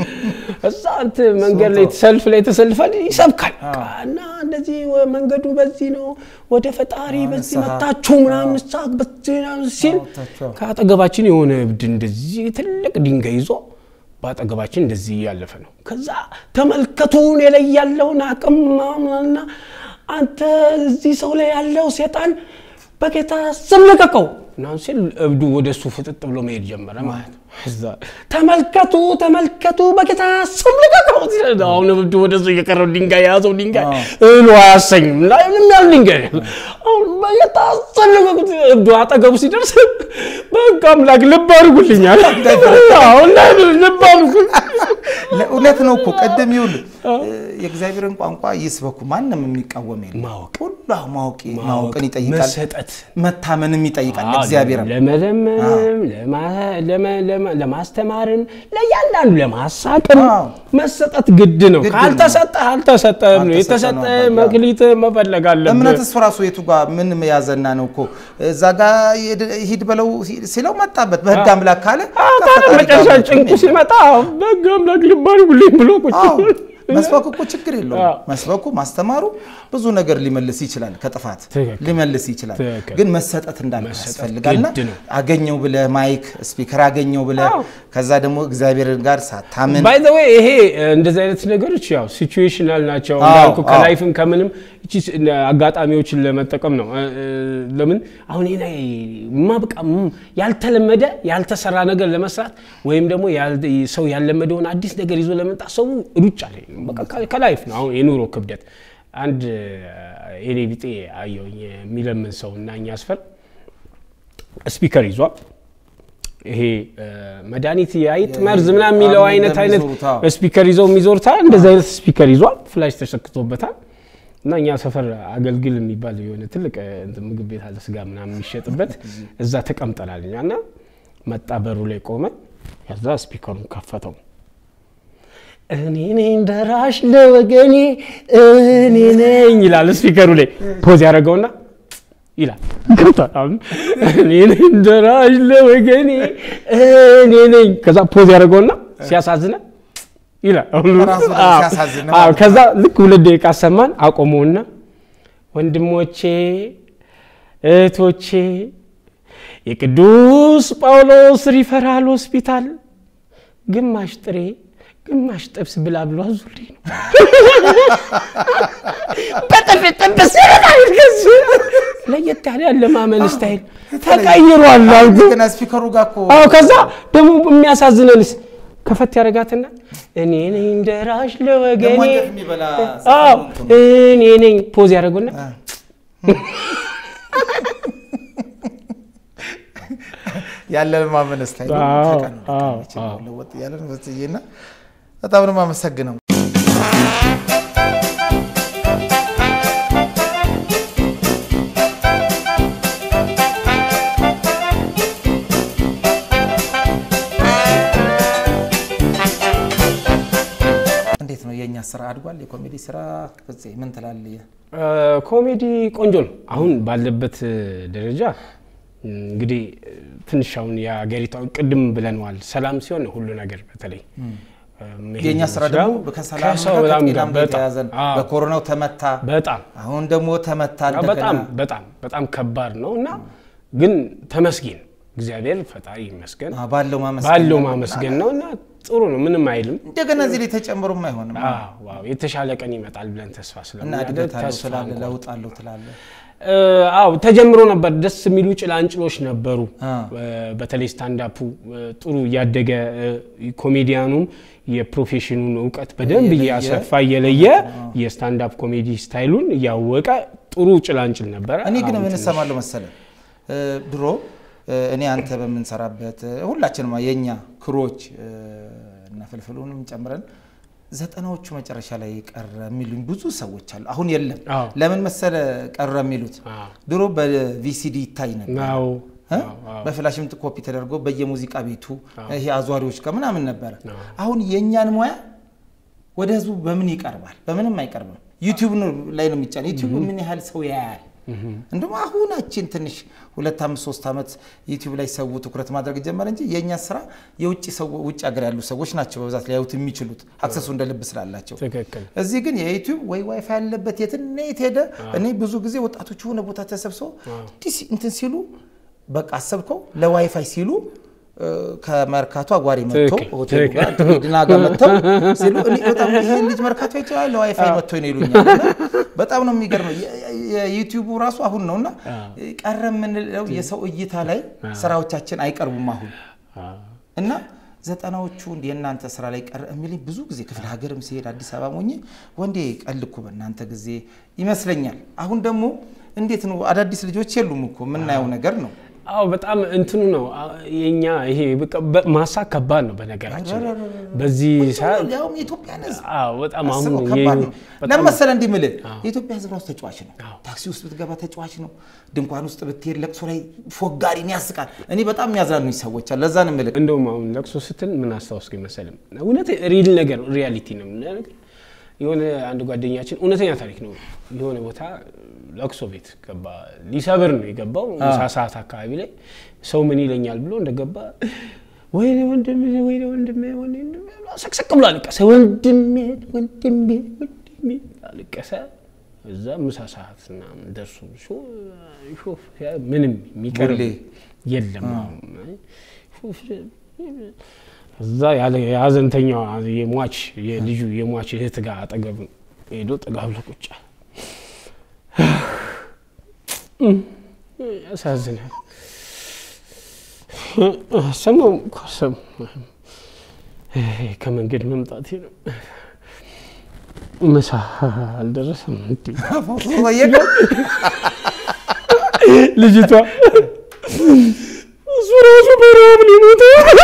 እዛ እንትን መንገድ ላይ ሰልፍ ላይ ተሰልፈን ይሰብካል እና እንደዚህ ወ- መንገዱ በዚህ ነው ወደ ፈጣሪ በዚህ ንስሐ። መታችሁ ምናምን ንስሐ በዚህ ምናምን ሲል አውጥታችሁ። ከአጠገባችን የሆነ እብድ እንደዚህ ትልቅ ድንጋይ ይዞ በአጠገባችን እንደዚህ እያለፈ ነው። ከዛ ተመልከቱን የላይ ያለውን አቅም ምናምንና አንተ እዚህ ሰው ላይ ያለው ሴጣን በጌታ ስም ልቀቀው ምናምን ሲል እብዱ ወደ እሱ ፍጥጥ ብሎ መሄድ ጀመረ ማለት ነው። እዛ ተመልከቱ ተመልከቱ በጌታ ስም ልቀቀው ሲል አሁን እብዱ ወደ እሱ እየቀረው ድንጋይ የያዘው ድንጋይ እህሉ አያሰኝም እና ምንም ያህል ድንጋይ አሁን በጌታ ስም ልቀቁት እብዱ አጠገቡ ሲደርስ በቃ አምላክ ልብ አድርጉልኛል አሁን ልብ አድርጉ ለእውነት ነው እኮ ቅድም ይኸውልህ የእግዚአብሔርን ቋንቋ ይስበኩ ማንም የሚቃወም የለም። ማወቅ ሁሉ ማወቅ ማወቅን ይጠይቃል፣ መሰጠት መታመንም ይጠይቃል። እግዚአብሔርም ለመለመንም ለማ- ለመ- ለመ- ለማስተማርም ለእያንዳንዱ ለማሳቅም አዎ። መሰጠት ግድ ነው። ግድ ነው። ካልተሰጠህ አልተሰጠህም ነው። አልተሰጠህ የተሰጠ ነው በቃ። መክሊት መፈለግ አለብህ። እምነት እሱ ራሱ የቱ ጋር ምን ያዘና ነው እኮ እዛ ጋ ሂድ- ሂድ በለው ሲለው መጣበት በህግ አምላክ ካለ አዎ፣ ታዲያ ከፈጣሪ ጋር መጨረሻ ነው። ጭንቁ ሲመጣ በግ አምላክ ልብ አድርጉልኝ ብሎ ቁጭ አዎ፣ መስበኩ እኮ ችግር የለውም። አዎ። መስበኩ ማስተማሩ ብዙ ነገር ሊመልስ ይችላል፣ ከጥፋት ትክክል። ሊመልስ ይችላል። ትክክል። ግን መሰጠት እንዳለ መሰጠት ያስፈልጋልና ግድ ነው። አገኘው ብለህ ማይክ ስፒከር አገኘው ብለህ አዎ። ከዛ ደግሞ እግዚአብሔር ጋር ሳታምን ባይ ዘ ዌይ ይሄ እንደዚህ አይነት ነገሮች ያው ሲቹዌሽናል ናቸው። አዎ፣ እንዳልኩ አዎ። ከላይፍም ከምንም እቺ ስ- አጋጣሚዎችን ለመጠቀም ነው። እ- እ- ለምን አሁን ይሄ ላይ ማብቃ ም- ያልተለመደ ያልተሰራ ነገር ለመስራት ወይም ደግሞ ያል- ሰው ያልለመደውን አዲስ ነገር ይዞ ለመምጣት ሰው ሩጫ ላይ ነው። በቃ ከ- ከላይፍ ነው። አሁን የኑሮ ክብደት አንድ የኔ ቢጤ አየሁኝ የሚለምን ሰው እና እኛ አስፈር ስፒከር ይዟል። ይሄ እ፣ መድኃኒት የአይጥ መርዝ ምናምን የሚለው አሁን አይነት አይነት እንደሚዞሩት፣ አዎ። ስፒከር ይዘው የሚዞርታል። እንደዚህ አይነት ስፒከር ይዟል። ፍላሽ ተሰክቶበታል። እና እኛ ሰፈር አገልግል የሚባል የሆነ ትልቅ እ፣ እንትን ምግብ ቤት አለ፣ ስጋ ምናምን የሚሸጥበት እዛ ተቀምጠናል እኛ እና መጣ፣ በሩ ላይ ቆመ። ከዛ ስፒከሩን ከፈተው። እኔ ነኝ ደራሽ ለወገኔ እኔ ነኝ ይላል ስፒከሩ ላይ ፖዝ ያደረገውና ይላል ገብቷል። አሁን እኔ ነኝ ደራሽ ለወገኔ እኔ ነኝ ከዛ ፖዝ ያደረገውና ሲያሳዝነ ይላል አሁን ራሱ ላይ አዎ፣ ሲያሳዝን አዎ። ማለት ከዛ ልክ ሁለት ደቂቃ ሰማን አቆመውና ወንድሞቼ እህቶቼ የቅዱስ ጳውሎስ ሪፈራል ሆስፒታል ግማሽ ጥሬ ግማሽ ጥብስ ብላ ብሎ አዙልኝ ነው በጥፍ ጥብስ ይላል። ከዚህ ለየት ያለ ያለማመን ስታይል ተቀይሯል አልኩ። ገና ስፒከሩ ጋር እኮ አዎ ከዛ ደግሞ የሚያሳዝነንስ ከፈት ያደረጋትና እኔ ነኝ ደራሽ ለወገኔ ደግሞ አንጀት የሚበላ አዎ እኔ ነኝ ፖዝ ያደረጉና ያለን ማመን ስታይል አዎ፣ ተቀን አዎ፣ ቀን አዎ። ለወጥ እያለ ነው በትዬና በጣም ነው የማመሰግነው። እንዴት ነው የእኛ ስራ አድጓል? የኮሜዲ ስራ ፍፄ ምን ትላለህ? እ፣ ኮሜዲ ቆንጆ ነው። አሁን ባለበት ደረጃ እንግዲህ ትንሽ አሁን የሀገሪቷ ቅድም ብለነዋል፣ ሰላም ሲሆን ነው ሁሉ ነገር በተለይ መሄድ የእኛ ስራ ይችላል። ደግሞ ከሰላም ከሰው ጋር በጣም ከጤናም ጋር በጣም የተያያዘ ነው። አዎ፣ በኮሮናው ተመታ፣ በጣም አሁን ደግሞ ተመታ እንደገና በጣም በጣም በጣም ከባድ ነው እና ግን ተመስገን እግዚአብሔር ፈጣሪ ይመስገን አዎ፣ ባለው ማመስገን ባለው ነው። ማመስገን ነው እና ጥሩ ነው፣ ምንም አይልም። እንደገና እዚህ ላይ ተጨምሮም አይሆንም አዎ፣ ዋው የተሻለ ቀን ይመጣል ብለን ተስፋ እና ስለምናደርግ እድገት አለው ተስፋ ትላለህ፣ እንኳን ለውጥ አለው ትላለህ። እ፣ አዎ ተጀምሮ ነበር። ደስ የሚሉ ጭላንጭሎች ነበሩ። አ። እ፣ በተለይ ስታንዳፑ እ፣ ጥሩ እያደገ እ፣ ኮሜዲያኑም የፕሮፌሽኑን እውቀት በደንብ እየለየ እያሰፋ እየለየ የስታንዳፕ ኮሜዲ ስታይሉን እያወቀ ጥሩ ጭላንጭል ነበረ። እኔ ግን አሁን ምን ትንሽ- እሰማለሁ መሰለ እ፣ ድሮ እ፣ እኔ አንተ በምንሰራበት እ፣ ሁላችንም የእኛ ክሮች እ፣ እና ፍልፍሉንም ጨምረን ዘጠናዎቹ መጨረሻ ላይ ቀረ የሚሉኝ ብዙ ሰዎች አሉ። አሁን የለም። አዎ። ለምን መሰለ ቀረ የሚሉት አዎ። ድሮ በቪሲዲ ይታይ ነበር አዎ፣ እ? አዎ፣ አዎ። በፍላሽም ኮፒ ተደርጎ በየሙዚቃ ቤቱ ይሄ አዟሪዎች ጋር ምናምን ነበረ። አሁን የእኛን ሙያ ወደ ህዝቡ በምን ይቀርባል? በምንም አይቀርብም። ዩቲዩብ ነው ላይ ነው የሚጫን። ዩቲዩብ ምን ያህል ሰው ያያል? እንደውም አሁናችን ትንሽ ሁለት አምስት ሶስት ዓመት ዩቲዩብ ላይ ሰው ትኩረት ማድረግ ጀመረ እንጂ የእኛ ስራ የውጭ ሰው ውጭ ሀገር ያሉ ሰዎች ናቸው በብዛት ሊያዩት የሚችሉት አክሰሱ እንደ ልብ ስላላቸው። ትክክል እዚህ ግን የዩቲዩብ ወይ ዋይፋይ ያለበት የትና የት ሄደ። እኔ ብዙ ጊዜ ወጣቶች የሆነ ቦታ ተሰብስበው እንዲህ ሲ- እንትን ሲሉ በቃ አሰብከው ለዋይፋይ ሲሉ እ፣ ከመርካቶ አጓሪ መጥቶ ትክክል፣ ሆቴሉ ጋር ድና ጋር መጥተው ሲሉ እኔ በጣም ይሄ ልጅ መርካቶ ይችላል ለዋይፋይ መጥቶ ነው ይሉኛል። እና በጣም ነው የሚገርመው። የ- የ- የዩቲዩቡ ራሱ አሁን ነው እና ቀረ የምንለው የሰው እይታ ላይ ስራዎቻችን አይቀርቡም አሁን አዎ። እና ዘጠናዎቹ እንደ የእናንተ ስራ ላይ ቀረ የሚልኝ ብዙ ጊዜ ክፍለ ሀገርም ሲሄድ አዲስ አበባ ሞኜ ወንዴ ቀልኩ በእናንተ ጊዜ ይመስለኛል። አሁን ደግሞ እንዴት ነው አዳዲስ ልጆች የሉም እኮ የምናየው ነገር ነው። አዎ በጣም እንትኑ ነው አ- የኛ ይሄ በቃ በ- ማሳክ ከባድ ነው በነገራችን ላይ። በዚህ ሰዓት ያውም የኢትዮጵያን ሕዝብ አዎ በጣም አሁን አስበው የ- ከባድ ነው። በጣም ለምን መሰለህ እንዲህ የምልህ የኢትዮጵያ ሕዝብ ራሱ ተጫዋች ነው። ታክሲ ውስጥ ብትገባ ተጫዋች ነው። ድንኳን ውስጥ ብትሄድ ለቅሶ ላይ ፎጋሪን ያስቃል። እኔ በጣም የሚያዝናኑኝ ሰዎች አሉ። ለዛ ነው የምልህ እንደውም አሁን ለቅሶ ስትል ምን አስታወስኩኝ መሰለም እውነት ሪል ነገር ሪያሊቲ ነው የምንለው። የሆነ አንድ ጓደኛችን እውነተኛ ታሪክ ነው። የሆነ ቦታ ለቅሶ ቤት ገባ። ሊሰብር ነው የገባው ምሳ ሰዓት አካባቢ ላይ ሰው ምን ይለኛል ብሎ እንደገባ ወይኔ ወንድሜ ወይኔ ወንድሜ ወይኔ ወንድሜ ብሎ ሰቅሰቅ ብሎ አለቀሰ። ወንድሜ ወንድሜ ወንድሜ አለቀሰ። እዛ ምሳ ሰዓት ምናምን ደርሶ ሾ- ሾፍ ሲያ- ምንም የሚቀርብ ቡሌ። የለም አሁን ሾፍ እዛ ያለ የሀዘንተኛዋ የሟች የልጁ የሟች እህት ጋር አጠገብ ሄዶ ጠጋ ብሎ ቁጭ አለ። ያሳዝናል። ሰማሁም እኮ ሰማሁም። ከመንገድ መምጣቴ ነው። ምሳ አልደረሰም እንዴ? ጠየቀው። ልጅቷ እሱ ራሱ በረሃብ ሊሞት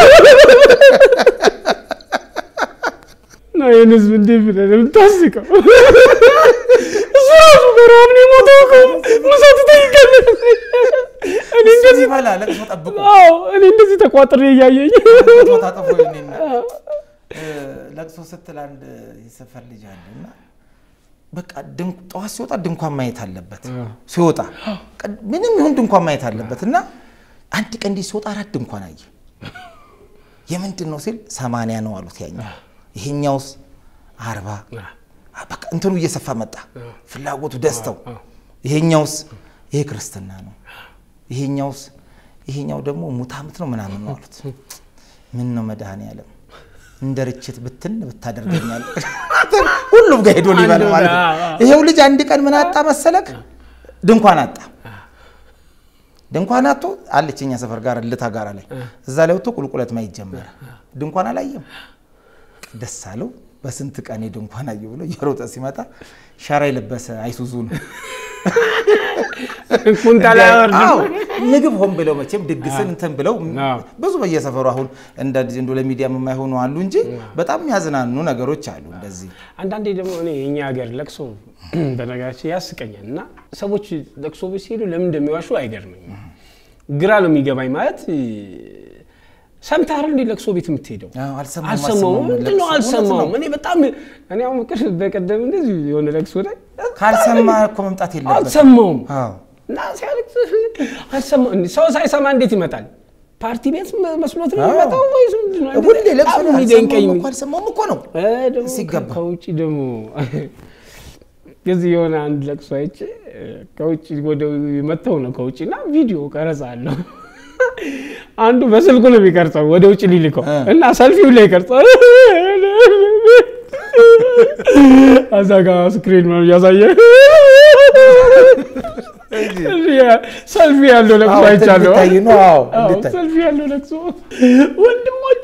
እና ይህን ህዝብ እንዴት ብለህ ነው የምታስቀው? እሱ ራሱ በረሃብ ሊሞት እኮ ምሳ ትጠይቃለህ? እኔ እሱ እንደዚህ ይበላ ለቅሶ ጠብቆ አዎ፣ እኔ እንደዚህ ተቋጥሬ እያየኝ ፎቶ ታጠፎ ይኔና ለቅሶ ስትል አንድ የሰፈር ልጅ አለ እና በቃ ድን- ጠዋት ሲወጣ ድንኳን ማየት አለበት። ሲወጣ ቀ- ምንም ይሁን ድንኳን ማየት አለበት እና አንድ ቀን እንዲህ ሲወጣ አራት ድንኳን አየ። የምንድን ነው ሲል ሰማንያ ነው አሉት ያኛው። ይሄኛውስ አርባ በቃ እንትኑ እየሰፋ መጣ ፍላጎቱ፣ ደስታው። ይሄኛውስ ይሄ ክርስትና ነው፣ ይሄኛውስ ይሄኛው ደግሞ ሙት ዓመት ነው ምናምን ነው አሉት። ምን ነው መድኃኔዓለም እንደ ርችት ብትን ብታደርገኛል። ሁሉም ጋር ሄዶ ሊበላ ማለት ነው። ይሄው ልጅ አንድ ቀን ምን አጣ መሰለክ? ድንኳን አጣ። ድንኳን አጥቶ አለች እኛ ሰፈር ጋር ልታ ጋራ ላይ እዛ ላይ ወጥቶ ቁልቁለት ማየት ጀመረ። ድንኳን አላየም። ደስ አለው። በስንት ቀን ድንኳን አየሁ ብሎ እየሮጠ ሲመጣ ሸራ የለበሰ አይሱዙ ነው። ኩንታል አያወርድም። አዎ፣ ምግብ ሆን ብለው መቼም ድግስን እንትን ብለው አዎ። ብዙ በየሰፈሩ አሁን እንደ እንደ ለሚዲያ የማይሆኑ አሉ እንጂ በጣም የሚያዝናኑ ነገሮች አሉ። እንደዚህ አንዳንዴ ደግሞ እኔ የኛ ሀገር ለቅሶ በነገራችን ያስቀኛል እና ሰዎች ለቅሶ ቤት ሲሄዱ ለምን እንደሚዋሹ አይገርመኝም። ግራ ነው የሚገባኝ። ማለት ሰምተህ አይደል እንዴ ለቅሶ ቤት የምትሄደው? አዎ፣ አልሰማሁም፣ አልሰማሁም። አልሰማሁም። ምንድን ነው ለቅሶ እውነት አልሰማሁም? ነው። እኔ በጣም እኔ አሁን ቅር በቀደም እንደዚህ የሆነ ለቅሶ ላይ ካልሰማ እኮ መምጣት የለበትም። አልሰማሁም አዎ እና ሲያለቅስ አልሰማሁም። እንዴ ሰው ሳይሰማ እንዴት ይመጣል? ፓርቲ ቤት መስሎት ነው አዎ። የሚመጣው ወይስ ምንድን ነው? ሁሌ ለቅሶ በጣም ላይ የሚደንቀኝ አልሰማሁም እኮ አልሰማሁም እኮ ነው እ ደግሞ ሲገባ። ከውጭ ደግሞ እዚህ የሆነ አንድ ለቅሶ አይቼ ከውጭ ወደ መጥተው ነው ከውጭ እና ቪዲዮ ቀረጻ አለው። አንዱ በስልኩ ነው የሚቀርጸው ወደ ውጭ ሊልከው እ። እና ሰልፊው ላይ ቀርጸው እዛ ጋ ስክሪን ነው እያሳየ ሰልፊ ያለው ለቅሶ አዎ፣ አይቻለሁ። እንዲታይ ነው። አዎ፣ አዎ፣ እንዲታይ። ሰልፊ ያለው ለቅሶ ወንድሞች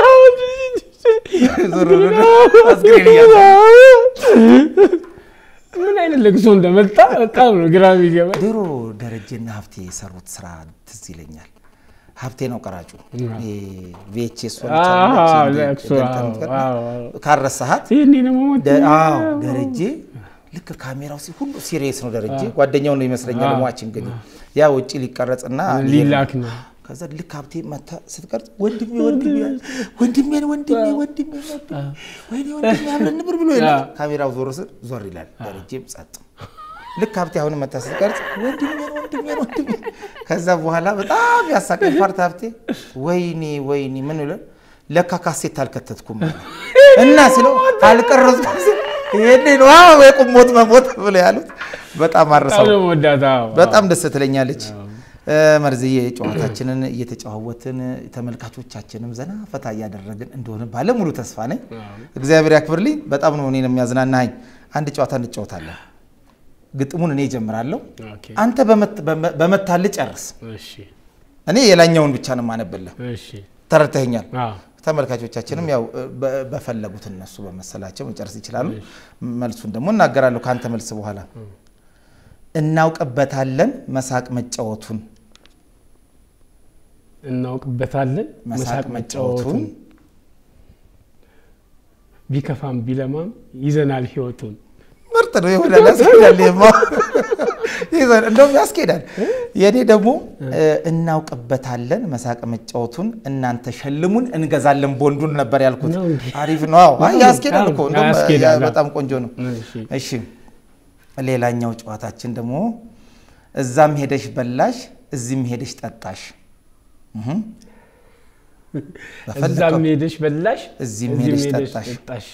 ዞር ብሎ አስክሬን እያሳየ። ምን አይነት ለቅሶ እንደመጣ በጣም ነው ግራ የሚገባኝ። ድሮ ደረጀና ሀብቴ የሰሩት ስራ ትዝ ይለኛል። ሀብቴ ነው ቀራጩ። ቪኤችኤስ አዎ፣ ለቅሶ፣ አዎ፣ ካረሳሃት ይህኔ ደግሞ ሞት ደ- አዎ ደረጀ ልክ ካሜራው ሲ ሁሉ ሲሪየስ ነው። ደረጀ ጓደኛው ነው ይመስለኛል ሟች እንግዲህ ያ ውጭ ሊቀረጽና ሊላክ ነው። ከዛ ልክ ሀብቴ መታ ስትቀርጽ ወንድሜ ወንድሜ ወንድሜ ወንድሜ ወንድሜ ወይኔ ወንድሜ አብረን ንብር ብሎ የለ ካሜራው ዞር ስል ዞር ይላል። ደረጀም ጸጥ። ልክ ሀብቴ አሁንም መታ ስትቀርጽ ወንድሜ ወንድሜ ወንድሜ ከዛ በኋላ በጣም ያሳቀኝ ፓርት ሀብቴ ወይኔ ወይኔ ምን ብለን ለካ ካሴት አልከተትኩም አለ። እና ሲለው አልቀረጽኩም ሲል ይሄኔ ነው አዎ የቁሞት መሞት ብሎ ያሉት በጣም አረሳው። በጣም ነው የምወዳት። አዎ፣ በጣም ደስ ትለኛለች። መርዝዬ ጨዋታችንን እየተጨዋወትን ተመልካቾቻችንም ዘና ፈታ እያደረግን እንደሆነ ባለሙሉ ተስፋ ነኝ። እግዚአብሔር ያክብርልኝ። በጣም ነው እኔን የሚያዝናናኝ። አንድ ጨዋታ እንጫወታለን። ግጥሙን እኔ እጀምራለሁ፣ ኦኬ፣ አንተ በመት- በመ- በመታልህ ጨርስ። እሺ፣ እኔ የላኛውን ብቻ ነው የማነብልህ። እሺ፣ ተረድተኸኛል? አዎ፣ ተመልካቾቻችንም ያው በ- በፈለጉት እነሱ በመሰላቸው መጨረስ ይችላሉ። መልሱን ደግሞ እናገራለሁ ከአንተ መልስ በኋላ። እናውቅበታለን መሳቅ መጫወቱን እናውቅበታለን መሳቅ መጫወቱን ቢከፋም ቢለማም ይዘናል ህይወቱን። ምርጥ ነው። ይሆናል፣ ያስኬዳል። ይሄማ ይዘን እንደውም ያስኬዳል። የእኔ ደግሞ እናውቅበታለን መሳቅ መጫወቱን እናንተ ሸልሙን እንገዛለን ቦንዱን ነበር ያልኩት። ነው እንዴ? አሪፍ ነው። አዎ አይ ያስኬዳል እኮ እንደውም ያስኬዳል። በጣም ቆንጆ ነው። እሺ፣ እሺ ሌላኛው ጨዋታችን ደግሞ እዛም ሄደሽ በላሽ እዚህም ሄደሽ ጠጣሽ። እህ በፈለከው እዛም ሄደሽ በላሽ፣ እዚህም እዚህም ሄደሽ ሄደሽ ጠጣሽ። ጠጣሽ።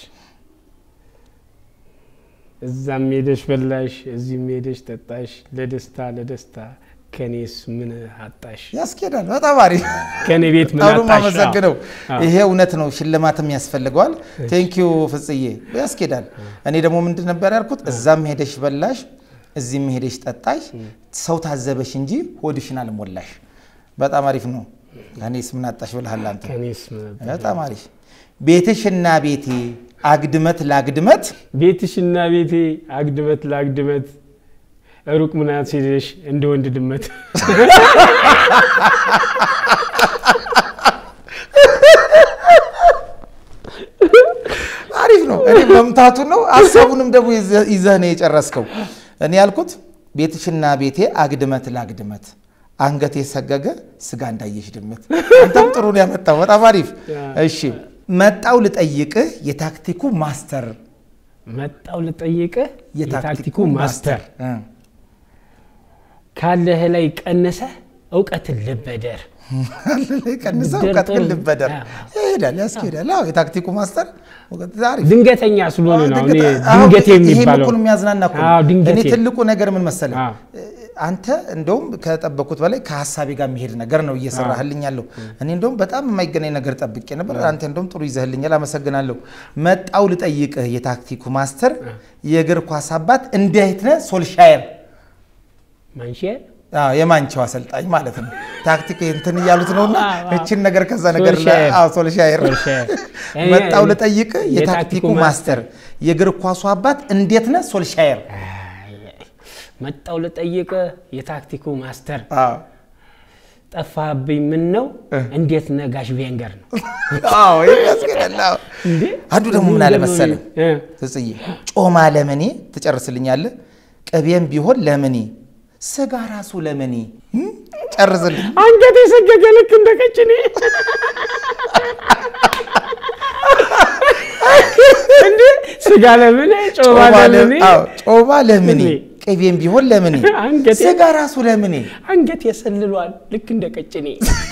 እዛም ሄደሽ በላሽ፣ እዚህም ሄደሽ ጠጣሽ። ለደስታ ለደስታ ከኔስ ምን አጣሽ? ያስኬዳል። በጣም አሪፍ ከኔ ቤት ምን በጣም አጣሽ? አመሰግነው። አዎ። ይሄ እውነት ነው፣ ሽልማትም ያስፈልገዋል። ቴንኪዩ ፍጽዬ፣ ያስኬዳል። እኔ ደግሞ ምንድን ነበር ያልኩት? እዛም ሄደሽ በላሽ፣ እዚህም ሄደሽ ጠጣሽ፣ ሰው ታዘበሽ እንጂ ሆድሽን አልሞላሽ። በጣም አሪፍ ነው። ከኔስ ምን አጣሽ ብልሃል አንተ። ከኔስ ምን አጣሽ? በጣም አሪፍ። ቤትሽና ቤቴ አግድመት ላግድመት ቤትሽና ቤቴ አግድመት ለአግድመት ሩቅ ምናት ሄደሽ እንደ ወንድ ድመት አሪፍ ነው። እኔ መምታቱ ነው ሀሳቡንም ደግሞ ይዘህ- ይዘህ ነው የጨረስከው። እኔ ያልኩት ቤትሽና ቤቴ አግድመት ላግድመት አንገት የሰገገ ስጋ እንዳየሽ ድመት። አንተም ጥሩ ነው ያመጣው። በጣም አሪፍ። እሺ መጣው ልጠይቅህ የታክቲኩ ማስተር መጣው ልጠይቅህ የታክቲኩ ማስተር ካለህ ላይ ቀነሰ እውቀትን ልበደር ቀንሰ ብድር እውቀት ግን ጥሩ። ልበደር አዎ። ይሄዳል፣ ያስኬዳል። አዎ የታክቲኩ ማስተር አሪፍ ድንገተኛ ስለሆነ ነው እኔ አሁን ድንገት ይሄም የሚባለው እኮ ነው የሚያዝናና እኮ ነው። አዎ፣ ድንገቴ። እኔ ትልቁ ነገር ምን መሰለህ አዎ። አንተ እንደውም ከጠበቅኩት በላይ ከሀሳቤ ጋር የሚሄድ ነገር ነው እየሰራህልኝ ያለው። እኔ እንደውም በጣም የማይገናኝ ነገር ጠብቄ ነበር። አንተ እንደውም ጥሩ ይዘህልኛል፣ አመሰግናለሁ። መጣው ልጠይቅህ የታክቲኩ ማስተር የእግር ኳስ አባት እንዴት ነህ ሶልሻየር ማንሽር አዎ፣ የማንቸው አሰልጣኝ ማለት ነው። ታክቲክ እንትን እያሉት ነውና አዎ፣ አዎ። እችን ነገር ከዛ ነገር ላይ ሶልሻየር። አዎ፣ ሶልሻየር ሶልሻየር። መጣው ልጠይቅህ የታክቲኩ የታክቲኩ ማስተር የእግር ኳሱ አባት እንዴት ነህ ሶልሻየር መጣው ልጠይቅ የታክቲኩ ማስተር አዎ ጠፋብኝ ምን ነው እንዴት ነጋሽ ቬንገር ነው አዎ ይሄ ያስኬዳል። አዎ። እንዴ አንዱ ደግሞ ምን አለ መሰለህ እ፣ ትጽዬ ጮማ ለምኔ ትጨርስልኛለህ፣ ቅቤም ቢሆን ለምኔ፣ ስጋ ራሱ ለምኔ እም? ጨርስልኝ። አንገት የሰገገ ልክ እንደ ቀጭኔ እንዴ ስጋ ለምን ጮማ ጮማ ለ- ለምን አዎ፣ ጮማ ለምኔ፣ ለምኔ፣ ቅቤም ቢሆን ለምኔ፣ አንገቴ- ስጋ ራሱ ለምኔ። አንገት የሰልሏል ልክ እንደ ቀጭኔ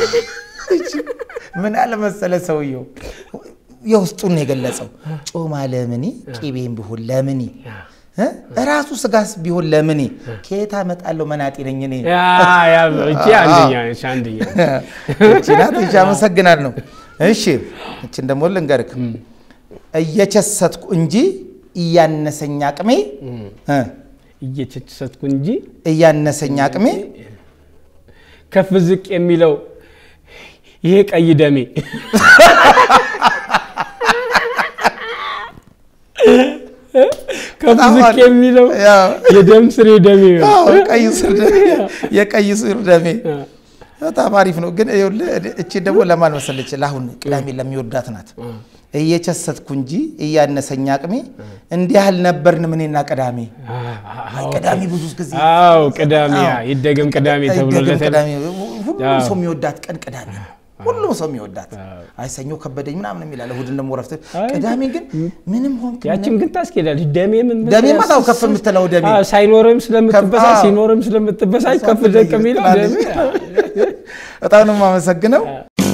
ምን አለ መሰለህ ሰውየው የውስጡን ነው የገለጸው። ጮማ ለምኔ፣ ቅቤም ቢሆን ለምኔ እ? ራሱ ስጋስ ቢሆን ለምኔ፣ ከየት አመጣለሁ መናጤ ነኝ እኔ። ያ ያ እቺ አንደኛ ነች አንደኛ እቺ ናት። እሺ አመሰግናለሁ። እሺ እችን ደግሞ ልንገርክ እየቸሰትኩ እንጂ እያነሰኝ አቅሜ እ እየቸሰትኩ እንጂ እያነሰኝ አቅሜ ከፍ ዝቅ የሚለው ይሄ ቀይ ደሜ ከፍ በጣም ዝቅ አሪፍ። የሚለው ያው፣ የደም ስሬ ደሜ ነው። አዎ፣ ቀይ ስር ደሜ የቀይ ስር ደሜ በጣም አሪፍ ነው። ግን ይኸውልህ እቺ ደግሞ ለማን መሰለች? ለአሁን ቅዳሜ ለሚወዳት ናት። እየቸሰትኩ እንጂ እያነሰኝ አቅሜ እንዲህ ያህል ነበርን ምኔና ቅዳሜ ቅዳሜ ብዙ ጊዜ አዎ ቅዳሜ ያ ይደገም ቅዳሜ ተብሎ አይደገም ለተ ቅዳሜ ሁሉም አዎ። ሰው የሚወዳት ቀን ቅዳሜ ነው። ሁሉም ሰው የሚወዳት አይ ሰኞ ከበደኝ ምናምን የሚላለ እሑድን ደግሞ ረፍት አይ፣ ቅዳሜ ግን ምንም ሆንክ ያችን ግን ታስኬዳለች። ደሜ ምን ደሜ ማታው ከፍ የምትለው ደሜ አዎ፣ ሳይኖርም ስለምትበሳይ አዎ። ሲኖርም ስለምትበሳይ ከፍ ደቅ የሚለው ደሜ በጣም ነው የማመሰግነው።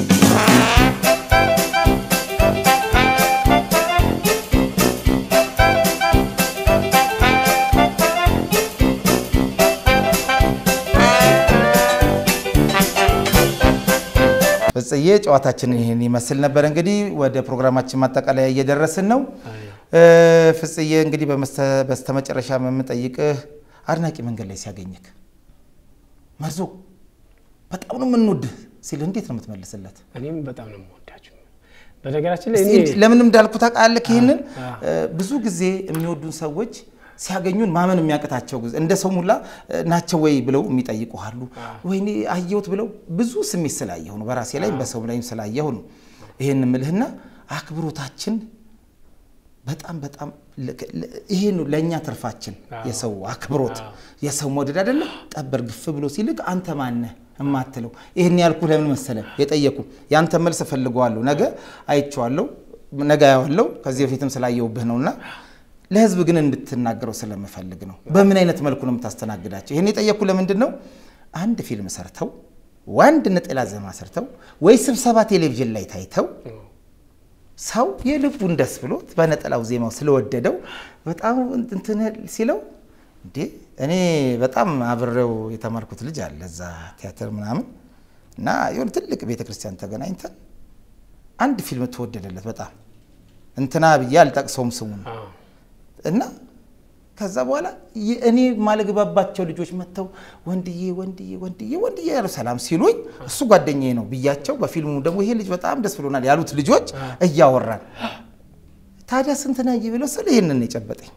ፍጽዬ ጨዋታችንን ይህን ይመስል ነበር። እንግዲህ ወደ ፕሮግራማችን ማጠቃለያ እየደረስን ነው። እ፣ ፍጽዬ እንግዲህ በመስተ- በስተመጨረሻ የምጠይቅህ አድናቂ መንገድ ላይ ሲያገኝክ መርዞ በጣም ነው የምንወድህ ሲል እንዴት ነው የምትመልስለት? እኔም በጣም ነው የምወዳቸው። በነገራችን ላይ እስቲ እኔ እንዲ- ለምን እንዳልኩ ታውቃለህ? ይህንን አ- እ፣ ብዙ ጊዜ የሚወዱን ሰዎች ሲያገኙን ማመን የሚያቅታቸው ጊዜ እንደ ሰው ሙላ እ፣ ናቸው ወይ ብለው የሚጠይቁ አሉ። ወይኔ አየሁት ብለው ብዙ ስሜት ስላየሁ ነው፣ በራሴ ላይ በሰው ላይም ስላየሁ ነው ይሄን ምልህና አክብሮታችን በጣም በጣም ለ- ለ- ይሄ ነው ለእኛ ትርፋችን፣ የሰው አክብሮት የሰው መውደድ አይደለ? ጠበር ግፍ ብሎ ሲልክ አንተ ማነህ እማትለው ይህን ያልኩ ለምን መሰለ የጠየቁ ያንተ መልስ እፈልገዋለሁ፣ ነገ አይቼዋለሁ፣ ነገ ያዋለው ከዚህ በፊትም ስላየውብህ ነውና ለህዝብ ግን እንድትናገረው ስለምፈልግ ነው። በምን አይነት መልኩ ነው የምታስተናግዳቸው? ይህን የጠየኩ ለምንድን ነው አንድ ፊልም ሰርተው ወንድ ነጠላ ዜማ ሰርተው ወይ ስብሰባ ቴሌቪዥን ላይ ታይተው ሰው የልቡን ደስ ብሎት በነጠላው ዜማው ስለወደደው በጣም እንትን ሲለው እንዴ እኔ በጣም አብሬው የተማርኩት ልጅ አለ እዛ ቲያትር ምናምን እና የሆነ ትልቅ ቤተ ክርስቲያን ተገናኝተን አንድ ፊልም ተወደደለት በጣም እንትና ብዬ አልጠቅሰውም ስሙን አዎ። እና ከዛ በኋላ የ- እኔ ማለግባባቸው ልጆች መጥተው ወንድዬ ወንድዬ ወንድዬ ወንድዬ ያሉ ሰላም ሲሉኝ እሱ ጓደኛዬ ነው ብያቸው፣ በፊልሙ ደግሞ ይሄ ልጅ በጣም ደስ ብሎናል ያሉት ልጆች እያወራን ታዲያ ስንት ነህ ብለው ስለ ይሄንን የጨበጠኝ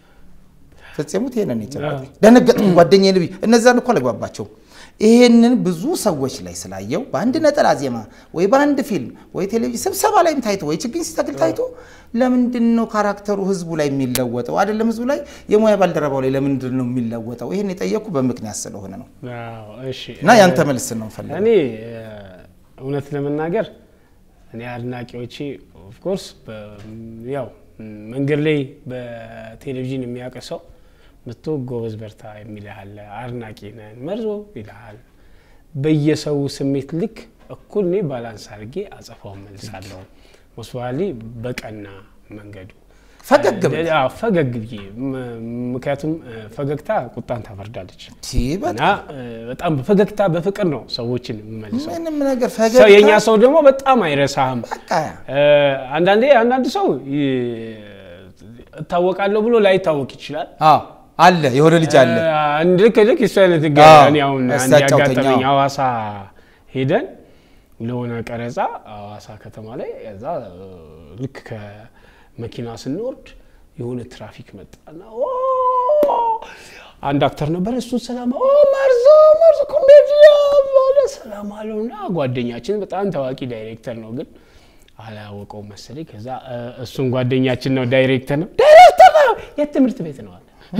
ፈጽሙት ይሄንን የጨበጠኝ ደነገጥኩ። ጓደኛዬ ልብ እነዛን እኮ አለግባባቸው ይሄንን ብዙ ሰዎች ላይ ስላየው በአንድ ነጠላ ዜማ ወይ በአንድ ፊልም ወይ ቴሌቪዥን ስብሰባ ላይም ታይቶ ወይ ችግኝ ሲተክል ታይቶ ለምንድን ነው ካራክተሩ ህዝቡ ላይ የሚለወጠው? አይደለም ህዝቡ ላይ የሙያ ባልደረባው ላይ ለምንድን ነው የሚለወጠው? ይሄን የጠየኩ በምክንያት ስለሆነ ነው። አዎ፣ እሺ እና ያንተ መልስ ነው ፈልገው። እኔ እ፣ እውነት ለመናገር እኔ አድናቂዎቼ ኦፍኮርስ ያው መንገድ ላይ በቴሌቪዥን የሚያውቅ ሰው መጥቶ ጎበዝ በርታ የሚልሃል፣ አድናቂ ነን መርዞ ይልሃል። በየሰው ስሜት ልክ እኩል እኔ ባላንስ አድርጌ አጸፋውን መልሳለሁ። ሞስዋሊ በቀና መንገዱ ፈገግ ብለህ አዎ፣ ፈገግ ብዬ ም- ምክንያቱም እ፣ ፈገግታ ቁጣን ታበርዳለች ቲ በጣም እና እ፣ በጣም በፈገግታ በፍቅር ነው ሰዎችን የምመልሰው። ምንም ነገር ሰው የእኛ ፈገግታ ሰው ደግሞ በጣም አይረሳህም። በቃ እ፣ አንዳንዴ አንዳንድ ሰው ይ- እታወቃለሁ ብሎ ላይታወቅ ይችላል። አዎ አለ የሆነ ልጅ አለ እ፣ አንድ ልክ ልክ እሱ አይነት ጋ አዎ፣ እኔ አሁን እስቲ አንድ አጫውተኝ፣ ያጋጠመኝ አዎ። ሐዋሳ ሄደን ለሆነ ቀረጻ ሐዋሳ ከተማ ላይ እዛ እ፣ ልክ ከመኪና ስንወርድ የሆነ ትራፊክ መጣና ኦ፣ አንድ አክተር ነበር። እሱን ሰላም ኦ መርዞ መርዞ ኮሜዲያን ባለ ሰላም አለውና ጓደኛችን በጣም ታዋቂ ዳይሬክተር ነው ግን አላወቀው መሰለኝ። ከዛ እ፣ እሱን ጓደኛችን ነው ዳይሬክተር ነው ዳይሬክተር ነው የት ትምህርት ቤት ነው አለ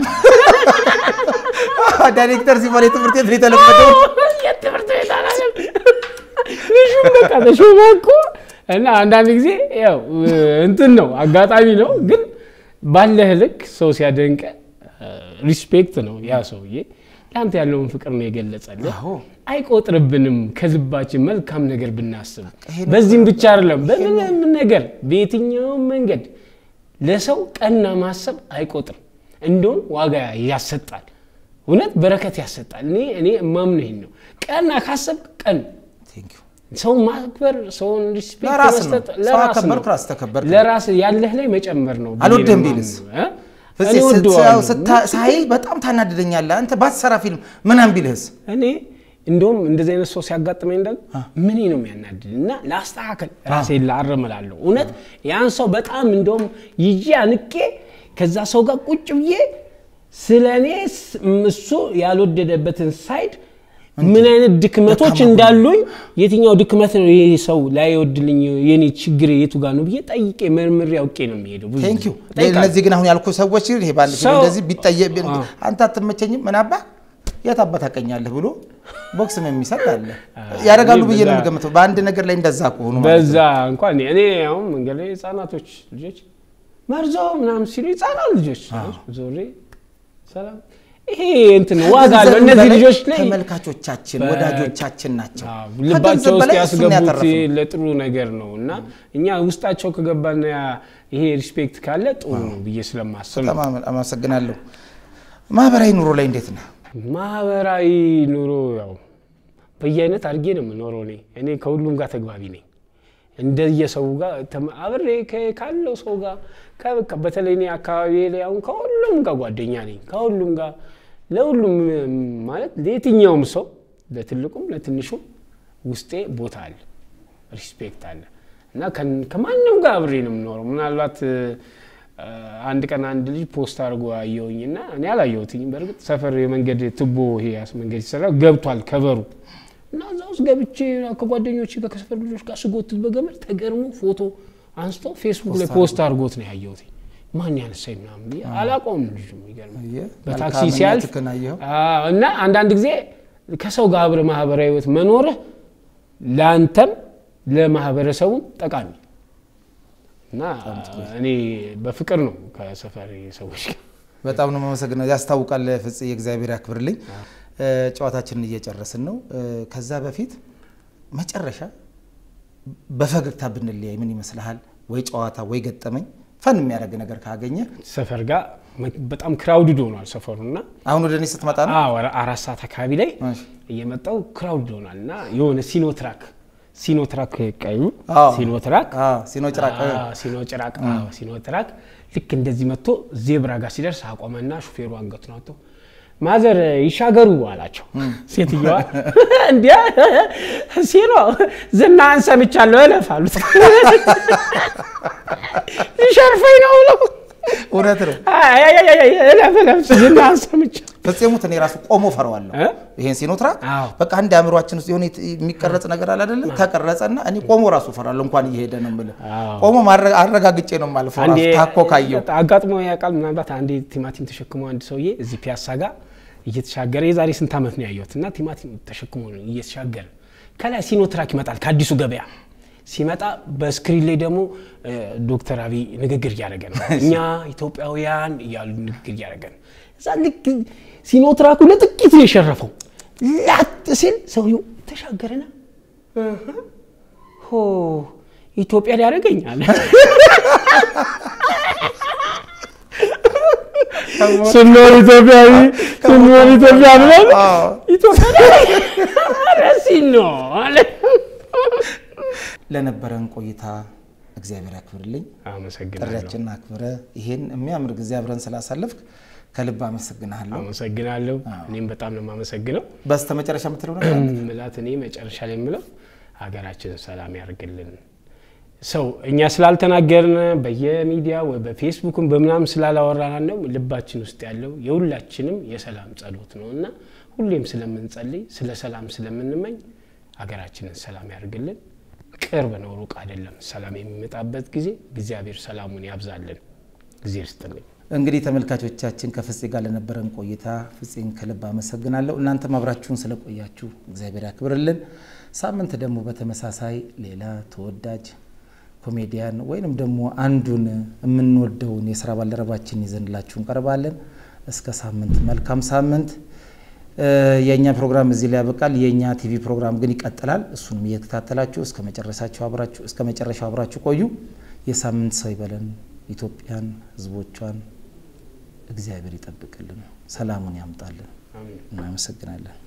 ዳይሬክተር ሲባል የትምህርት ቤት ነው የተለመደው። የትምህርት ቤት አላለም። ልጁም በቃ ተሾመ እኮ እና አንዳንድ ጊዜ ያው እንትን ነው አጋጣሚ ነው፣ ግን ባለህ ልክ ሰው ሲያደንቀ ሪስፔክት ነው ያ ሰውዬ ለአንተ ያለውን ፍቅር ነው የገለጸልህ። አዎ። አይቆጥርብንም ከልባችን መልካም ነገር ብናስብ። ይሄ ነው በዚህም ብቻ አይደለም፣ በምንም ነገር በየትኛውም መንገድ ለሰው ቀና ማሰብ አይቆጥርም፣ እንደውም ዋጋ ያሰጣል። እውነት በረከት ያሰጣል። እኔ እኔ እማምነው ይሄን ነው። ቀና ካሰብ ቀን Thank you። ሰው ማክበር ሰውን ሪስፔክት ለራስ ነው። መስጠት ሰው ለራስ አከበርክ፣ ነው። ራስ ተከበርክ። ለራስ ያለህ ላይ መጨመር ነው። ብዬ አልወድህም ነው ቢልስ? የማምነው። እ? ፍፄ እኔ ወደዋለሁ። ስታ- ሳይ በጣም ታናድደኛለህ። አንተ ባትሰራ ፊልም ምናምን ቢልህስ? እኔ እንደውም እንደዚህ አይነት ሰው ሲያጋጥመኝ ደግሞ ምን ነው የሚያናድድ እና ላስተካከል ራሴን ላርም እላለሁ። እውነት ያን ሰው በጣም እንደውም ይዤ አንቄ ከዛ ሰው ጋር ቁጭ ብዬ ስለ እኔ ስ- እሱ ያልወደደበትን ሳይድ ምን አይነት ድክመቶች ደካማ ጎን። እንዳሉኝ የትኛው ድክመት ነው ይሄ ሰው ላይወድልኝ የኔ ችግር የቱ ጋር ነው ብዬ ጠይቄ መርምሬ አውቄ ነው የሚሄደው። ብዙ ቴንክ ዩ ጊዜ እጠይቃለሁ። እነዚህ ግን አሁን ያልኩ ሰዎች ይሄ ባንድ ፊልም ሰው- እንደዚህ ቢጠየቅ ቢ- አዎ። አንተ አትመቸኝም ምን አባ የት አባ ታውቀኛለህ ብሎ ቦክስም የሚሰጥ አለ ያደርጋሉ ብዬ ነው በዛ- የምገምተው በአንድ ነገር ላይ እንደዛ ከሆኑ ማለት በዛ ነው። እንኳን እኔ አሁን መንገድ ላይ ህጻናቶች ልጆች መርዞ ምናምን ሲሉ ህጻናት ልጆች ዞሬ ሰላም ይሄ እንትን ዋጋ አለው። ከገንዘብ እነዚህ በላይ ልጆች ላይ ተመልካቾቻችን በ- ወዳጆቻችን ናቸው አዎ፣ ከገንዘብ ልባቸው ውስጥ በላይ እሱን ያስገቡት ያተረፍነው። ለጥሩ ነገር ነው እና እኛ ውስጣቸው ከገባና ያ- ይሄ ሪስፔክት ካለ ጥሩ ነው ብዬ ስለማስብ ነው። በጣም አመ- አመሰግናለሁ ማህበራዊ ኑሮ ላይ እንዴት ነው ማህበራዊ ኑሮ ያው በየአይነት አድርጌ ነው የምኖረው። እኔ እኔ ከሁሉም ጋር ተግባቢ ነኝ። እንደየሰው ጋር ተም- አብሬ ከ- ካለው ሰው ጋር ከ- በተለይ እኔ አካባቢ ላይ አሁን ከሁሉም ጋር ጓደኛ ነኝ። ከሁሉም ጋር ለሁሉም እም፣ ማለት ለየትኛውም ሰው ለትልቁም ለትንሹም ውስጤ ቦታ አለ፣ ሪስፔክት አለ እና ከን- ከማንም ጋር አብሬ ነው የምኖረው። ምናልባት እ፣ አንድ ቀን አንድ ልጅ ፖስት አድርጎ አየሁኝ እና እኔ አላየሁትኝም። በእርግጥ ሰፈር የመንገድ ቱቦ ይሄ ያስ- መንገድ ሲሰራ ገብቷል ከበሩ እና እዛ ውስጥ ገብቼ ከጓደኞች ጋር ከሰፈር ልጆች ጋር ስጎትት በገመድ ተገርሞ ፎቶ አንስቶ ፌስቡክ ላይ ፖስት አድርጎት ነው ያየሁት። ማን ያነሳኝ ምናምን ብዬ አላውቀውም። ልጁ የሚገርም አየህ፣ በታክሲ መልካምነትህን ሲያልፍ አየኸው። አዎ፣ እና አንዳንድ ጊዜ ከሰው ጋር አብረህ ማህበራዊ ህይወት መኖርህ ለአንተም ለማህበረሰቡም ጠቃሚ እና እኔ በፍቅር ነው ከሰፈር ሰዎች ጋር በጣም ነው የማመሰግነው። ያስታውቃል። ፍጽ የእግዚአብሔር ያክብርልኝ። እ፣ ጨዋታችንን እየጨረስን ነው። እ፣ ከዛ በፊት መጨረሻ በፈገግታ ብንለያይ ምን ይመስልሃል? ወይ ጨዋታ ወይ ገጠመኝ ፈን የሚያደርግ ነገር ካገኘ ሰፈር ጋር መ- በጣም ክራውድድ ሆኗል ሰፈሩና አሁን ወደ እኔ ስትመጣ ነው አዎ አራት ሰዓት አካባቢ ላይ እሺ። እየመጣው ክራውድ ሆኗል እና የሆነ ሲኖትራክ ሲኖትራክ ቀዩ አዎ። ሲኖትራክ አዎ፣ ሲኖ ጭራቅ እ፣ አዎ፣ ሲኖጭራቅ አዎ፣ ሲኖትራክ ልክ እንደዚህ መጥቶ ዜብራ ጋር ሲደርስ አቆመና ሹፌሩ አንገቱን አውጥቶ ማዘር ይሻገሩ አላቸው። ሴትዮዋ እንዲ ሲኖ ዝናህን ሰምቻለሁ እለፍ አሉት። ሊሸርፈኝ ነው ብለው እውነት ነው። አይ፣ አይ፣ አይ፣ አይ፣ እለፍ እለፍ ዝናህን ሰምቻለሁ ፍጹሙት እኔ ራሱ ቆሞ ፈረዋለሁ። እ? ይሄን ሲኖትራክ አዎ። በቃ አንድ አእምሯችን ውስጥ የሆነ የሚቀረጽ ነገር አለ አይደለ? ተቀረጸና እኔ ቆሞ ራሱ ፈራለሁ። እንኳን እየሄደ ነው የምልህ አዎ። ቆሞ ማረ- አረጋግጬ ነው የማልፈው። ራሱ አንዴ ታኮ ካየው አጋጥሞ ያውቃል። ምናልባት አንዴ ቲማቲም ተሸክሞ አንድ ሰውዬ እዚህ ፒያሳ ጋር እየተሻገረ የዛሬ ስንት ዓመት ነው ያየሁት እና ቲማቲም ተሸክሞ ነው እየተሻገረ ከላይ ሲኖትራክ ይመጣል ከአዲሱ ገበያ ሲመጣ በስክሪን ላይ ደግሞ እ፣ ዶክተር አብይ ንግግር እያደረገ ነው። እኛ ኢትዮጵያውያን እያሉ ንግግር እያደረገ ነው። እዛ ልክ ሲኖትራኩ ለጥቂት ነው የሸረፈው። ላጥ ሲል ሰውየው ተሻገረና እህ፣ ሆ ኢትዮጵያ ሊያደርገኝ አለ። ስንኖር ኢትዮጵያዊ ስንኖር ኢትዮጵያ ብለን አዎ። ኢትዮጵያ ረሲን ነው አለ። ለነበረን ቆይታ እግዚአብሔር ያክብርልኝ። አመሰግናለሁ ጥሪያችንን አክብረ ይሄን የሚያምር ጊዜ አብረን ስላሳለፍክ ከልብ አመሰግናለሁ። አመሰግናለሁ። እኔም በጣም ነው የማመሰግነው። በስተ መጨረሻ የምትለው ነገር አለ? ምላት እኔ መጨረሻ ላይ የምለው ሀገራችንን ሰላም ያርግልን። ሰው እኛ ስላልተናገርን በየሚዲያ ወይ በፌስቡክም በምናምን ስላላወራን ነው ልባችን ውስጥ ያለው የሁላችንም የሰላም ጸሎት ነው እና ሁሌም ስለምንጸልይ ስለ ሰላም ስለምንመኝ ሀገራችንን ሰላም ያርግልን። ቅርብ ነው፣ ሩቅ አይደለም። ሰላም የሚመጣበት ጊዜ እግዚአብሔር ሰላሙን ያብዛልን። ጊዜ ይስጥልኝ። እንግዲህ ተመልካቾቻችን ከፍፄ ጋር ለነበረን ቆይታ ፍፄን ከልብ አመሰግናለሁ። እናንተም አብራችሁን ስለቆያችሁ እግዚአብሔር ያክብርልን። ሳምንት ደግሞ በተመሳሳይ ሌላ ተወዳጅ ኮሜዲያን ወይንም ደግሞ አንዱን የምንወደውን የስራ ባልደረባችን ይዘንላችሁ እንቀርባለን። እስከ ሳምንት መልካም ሳምንት። እ፣ የእኛ ፕሮግራም እዚህ ላይ ያበቃል። የእኛ ቲቪ ፕሮግራም ግን ይቀጥላል። እሱንም እየተከታተላችሁ እስከ መጨረሻችሁ አብራችሁ እስከ መጨረሻው አብራችሁ ቆዩ። የሳምንት ሰው ይበለን። ኢትዮጵያን፣ ሕዝቦቿን እግዚአብሔር ይጠብቅልን፣ ሰላሙን ያምጣልን። አሜን። እናመሰግናለን።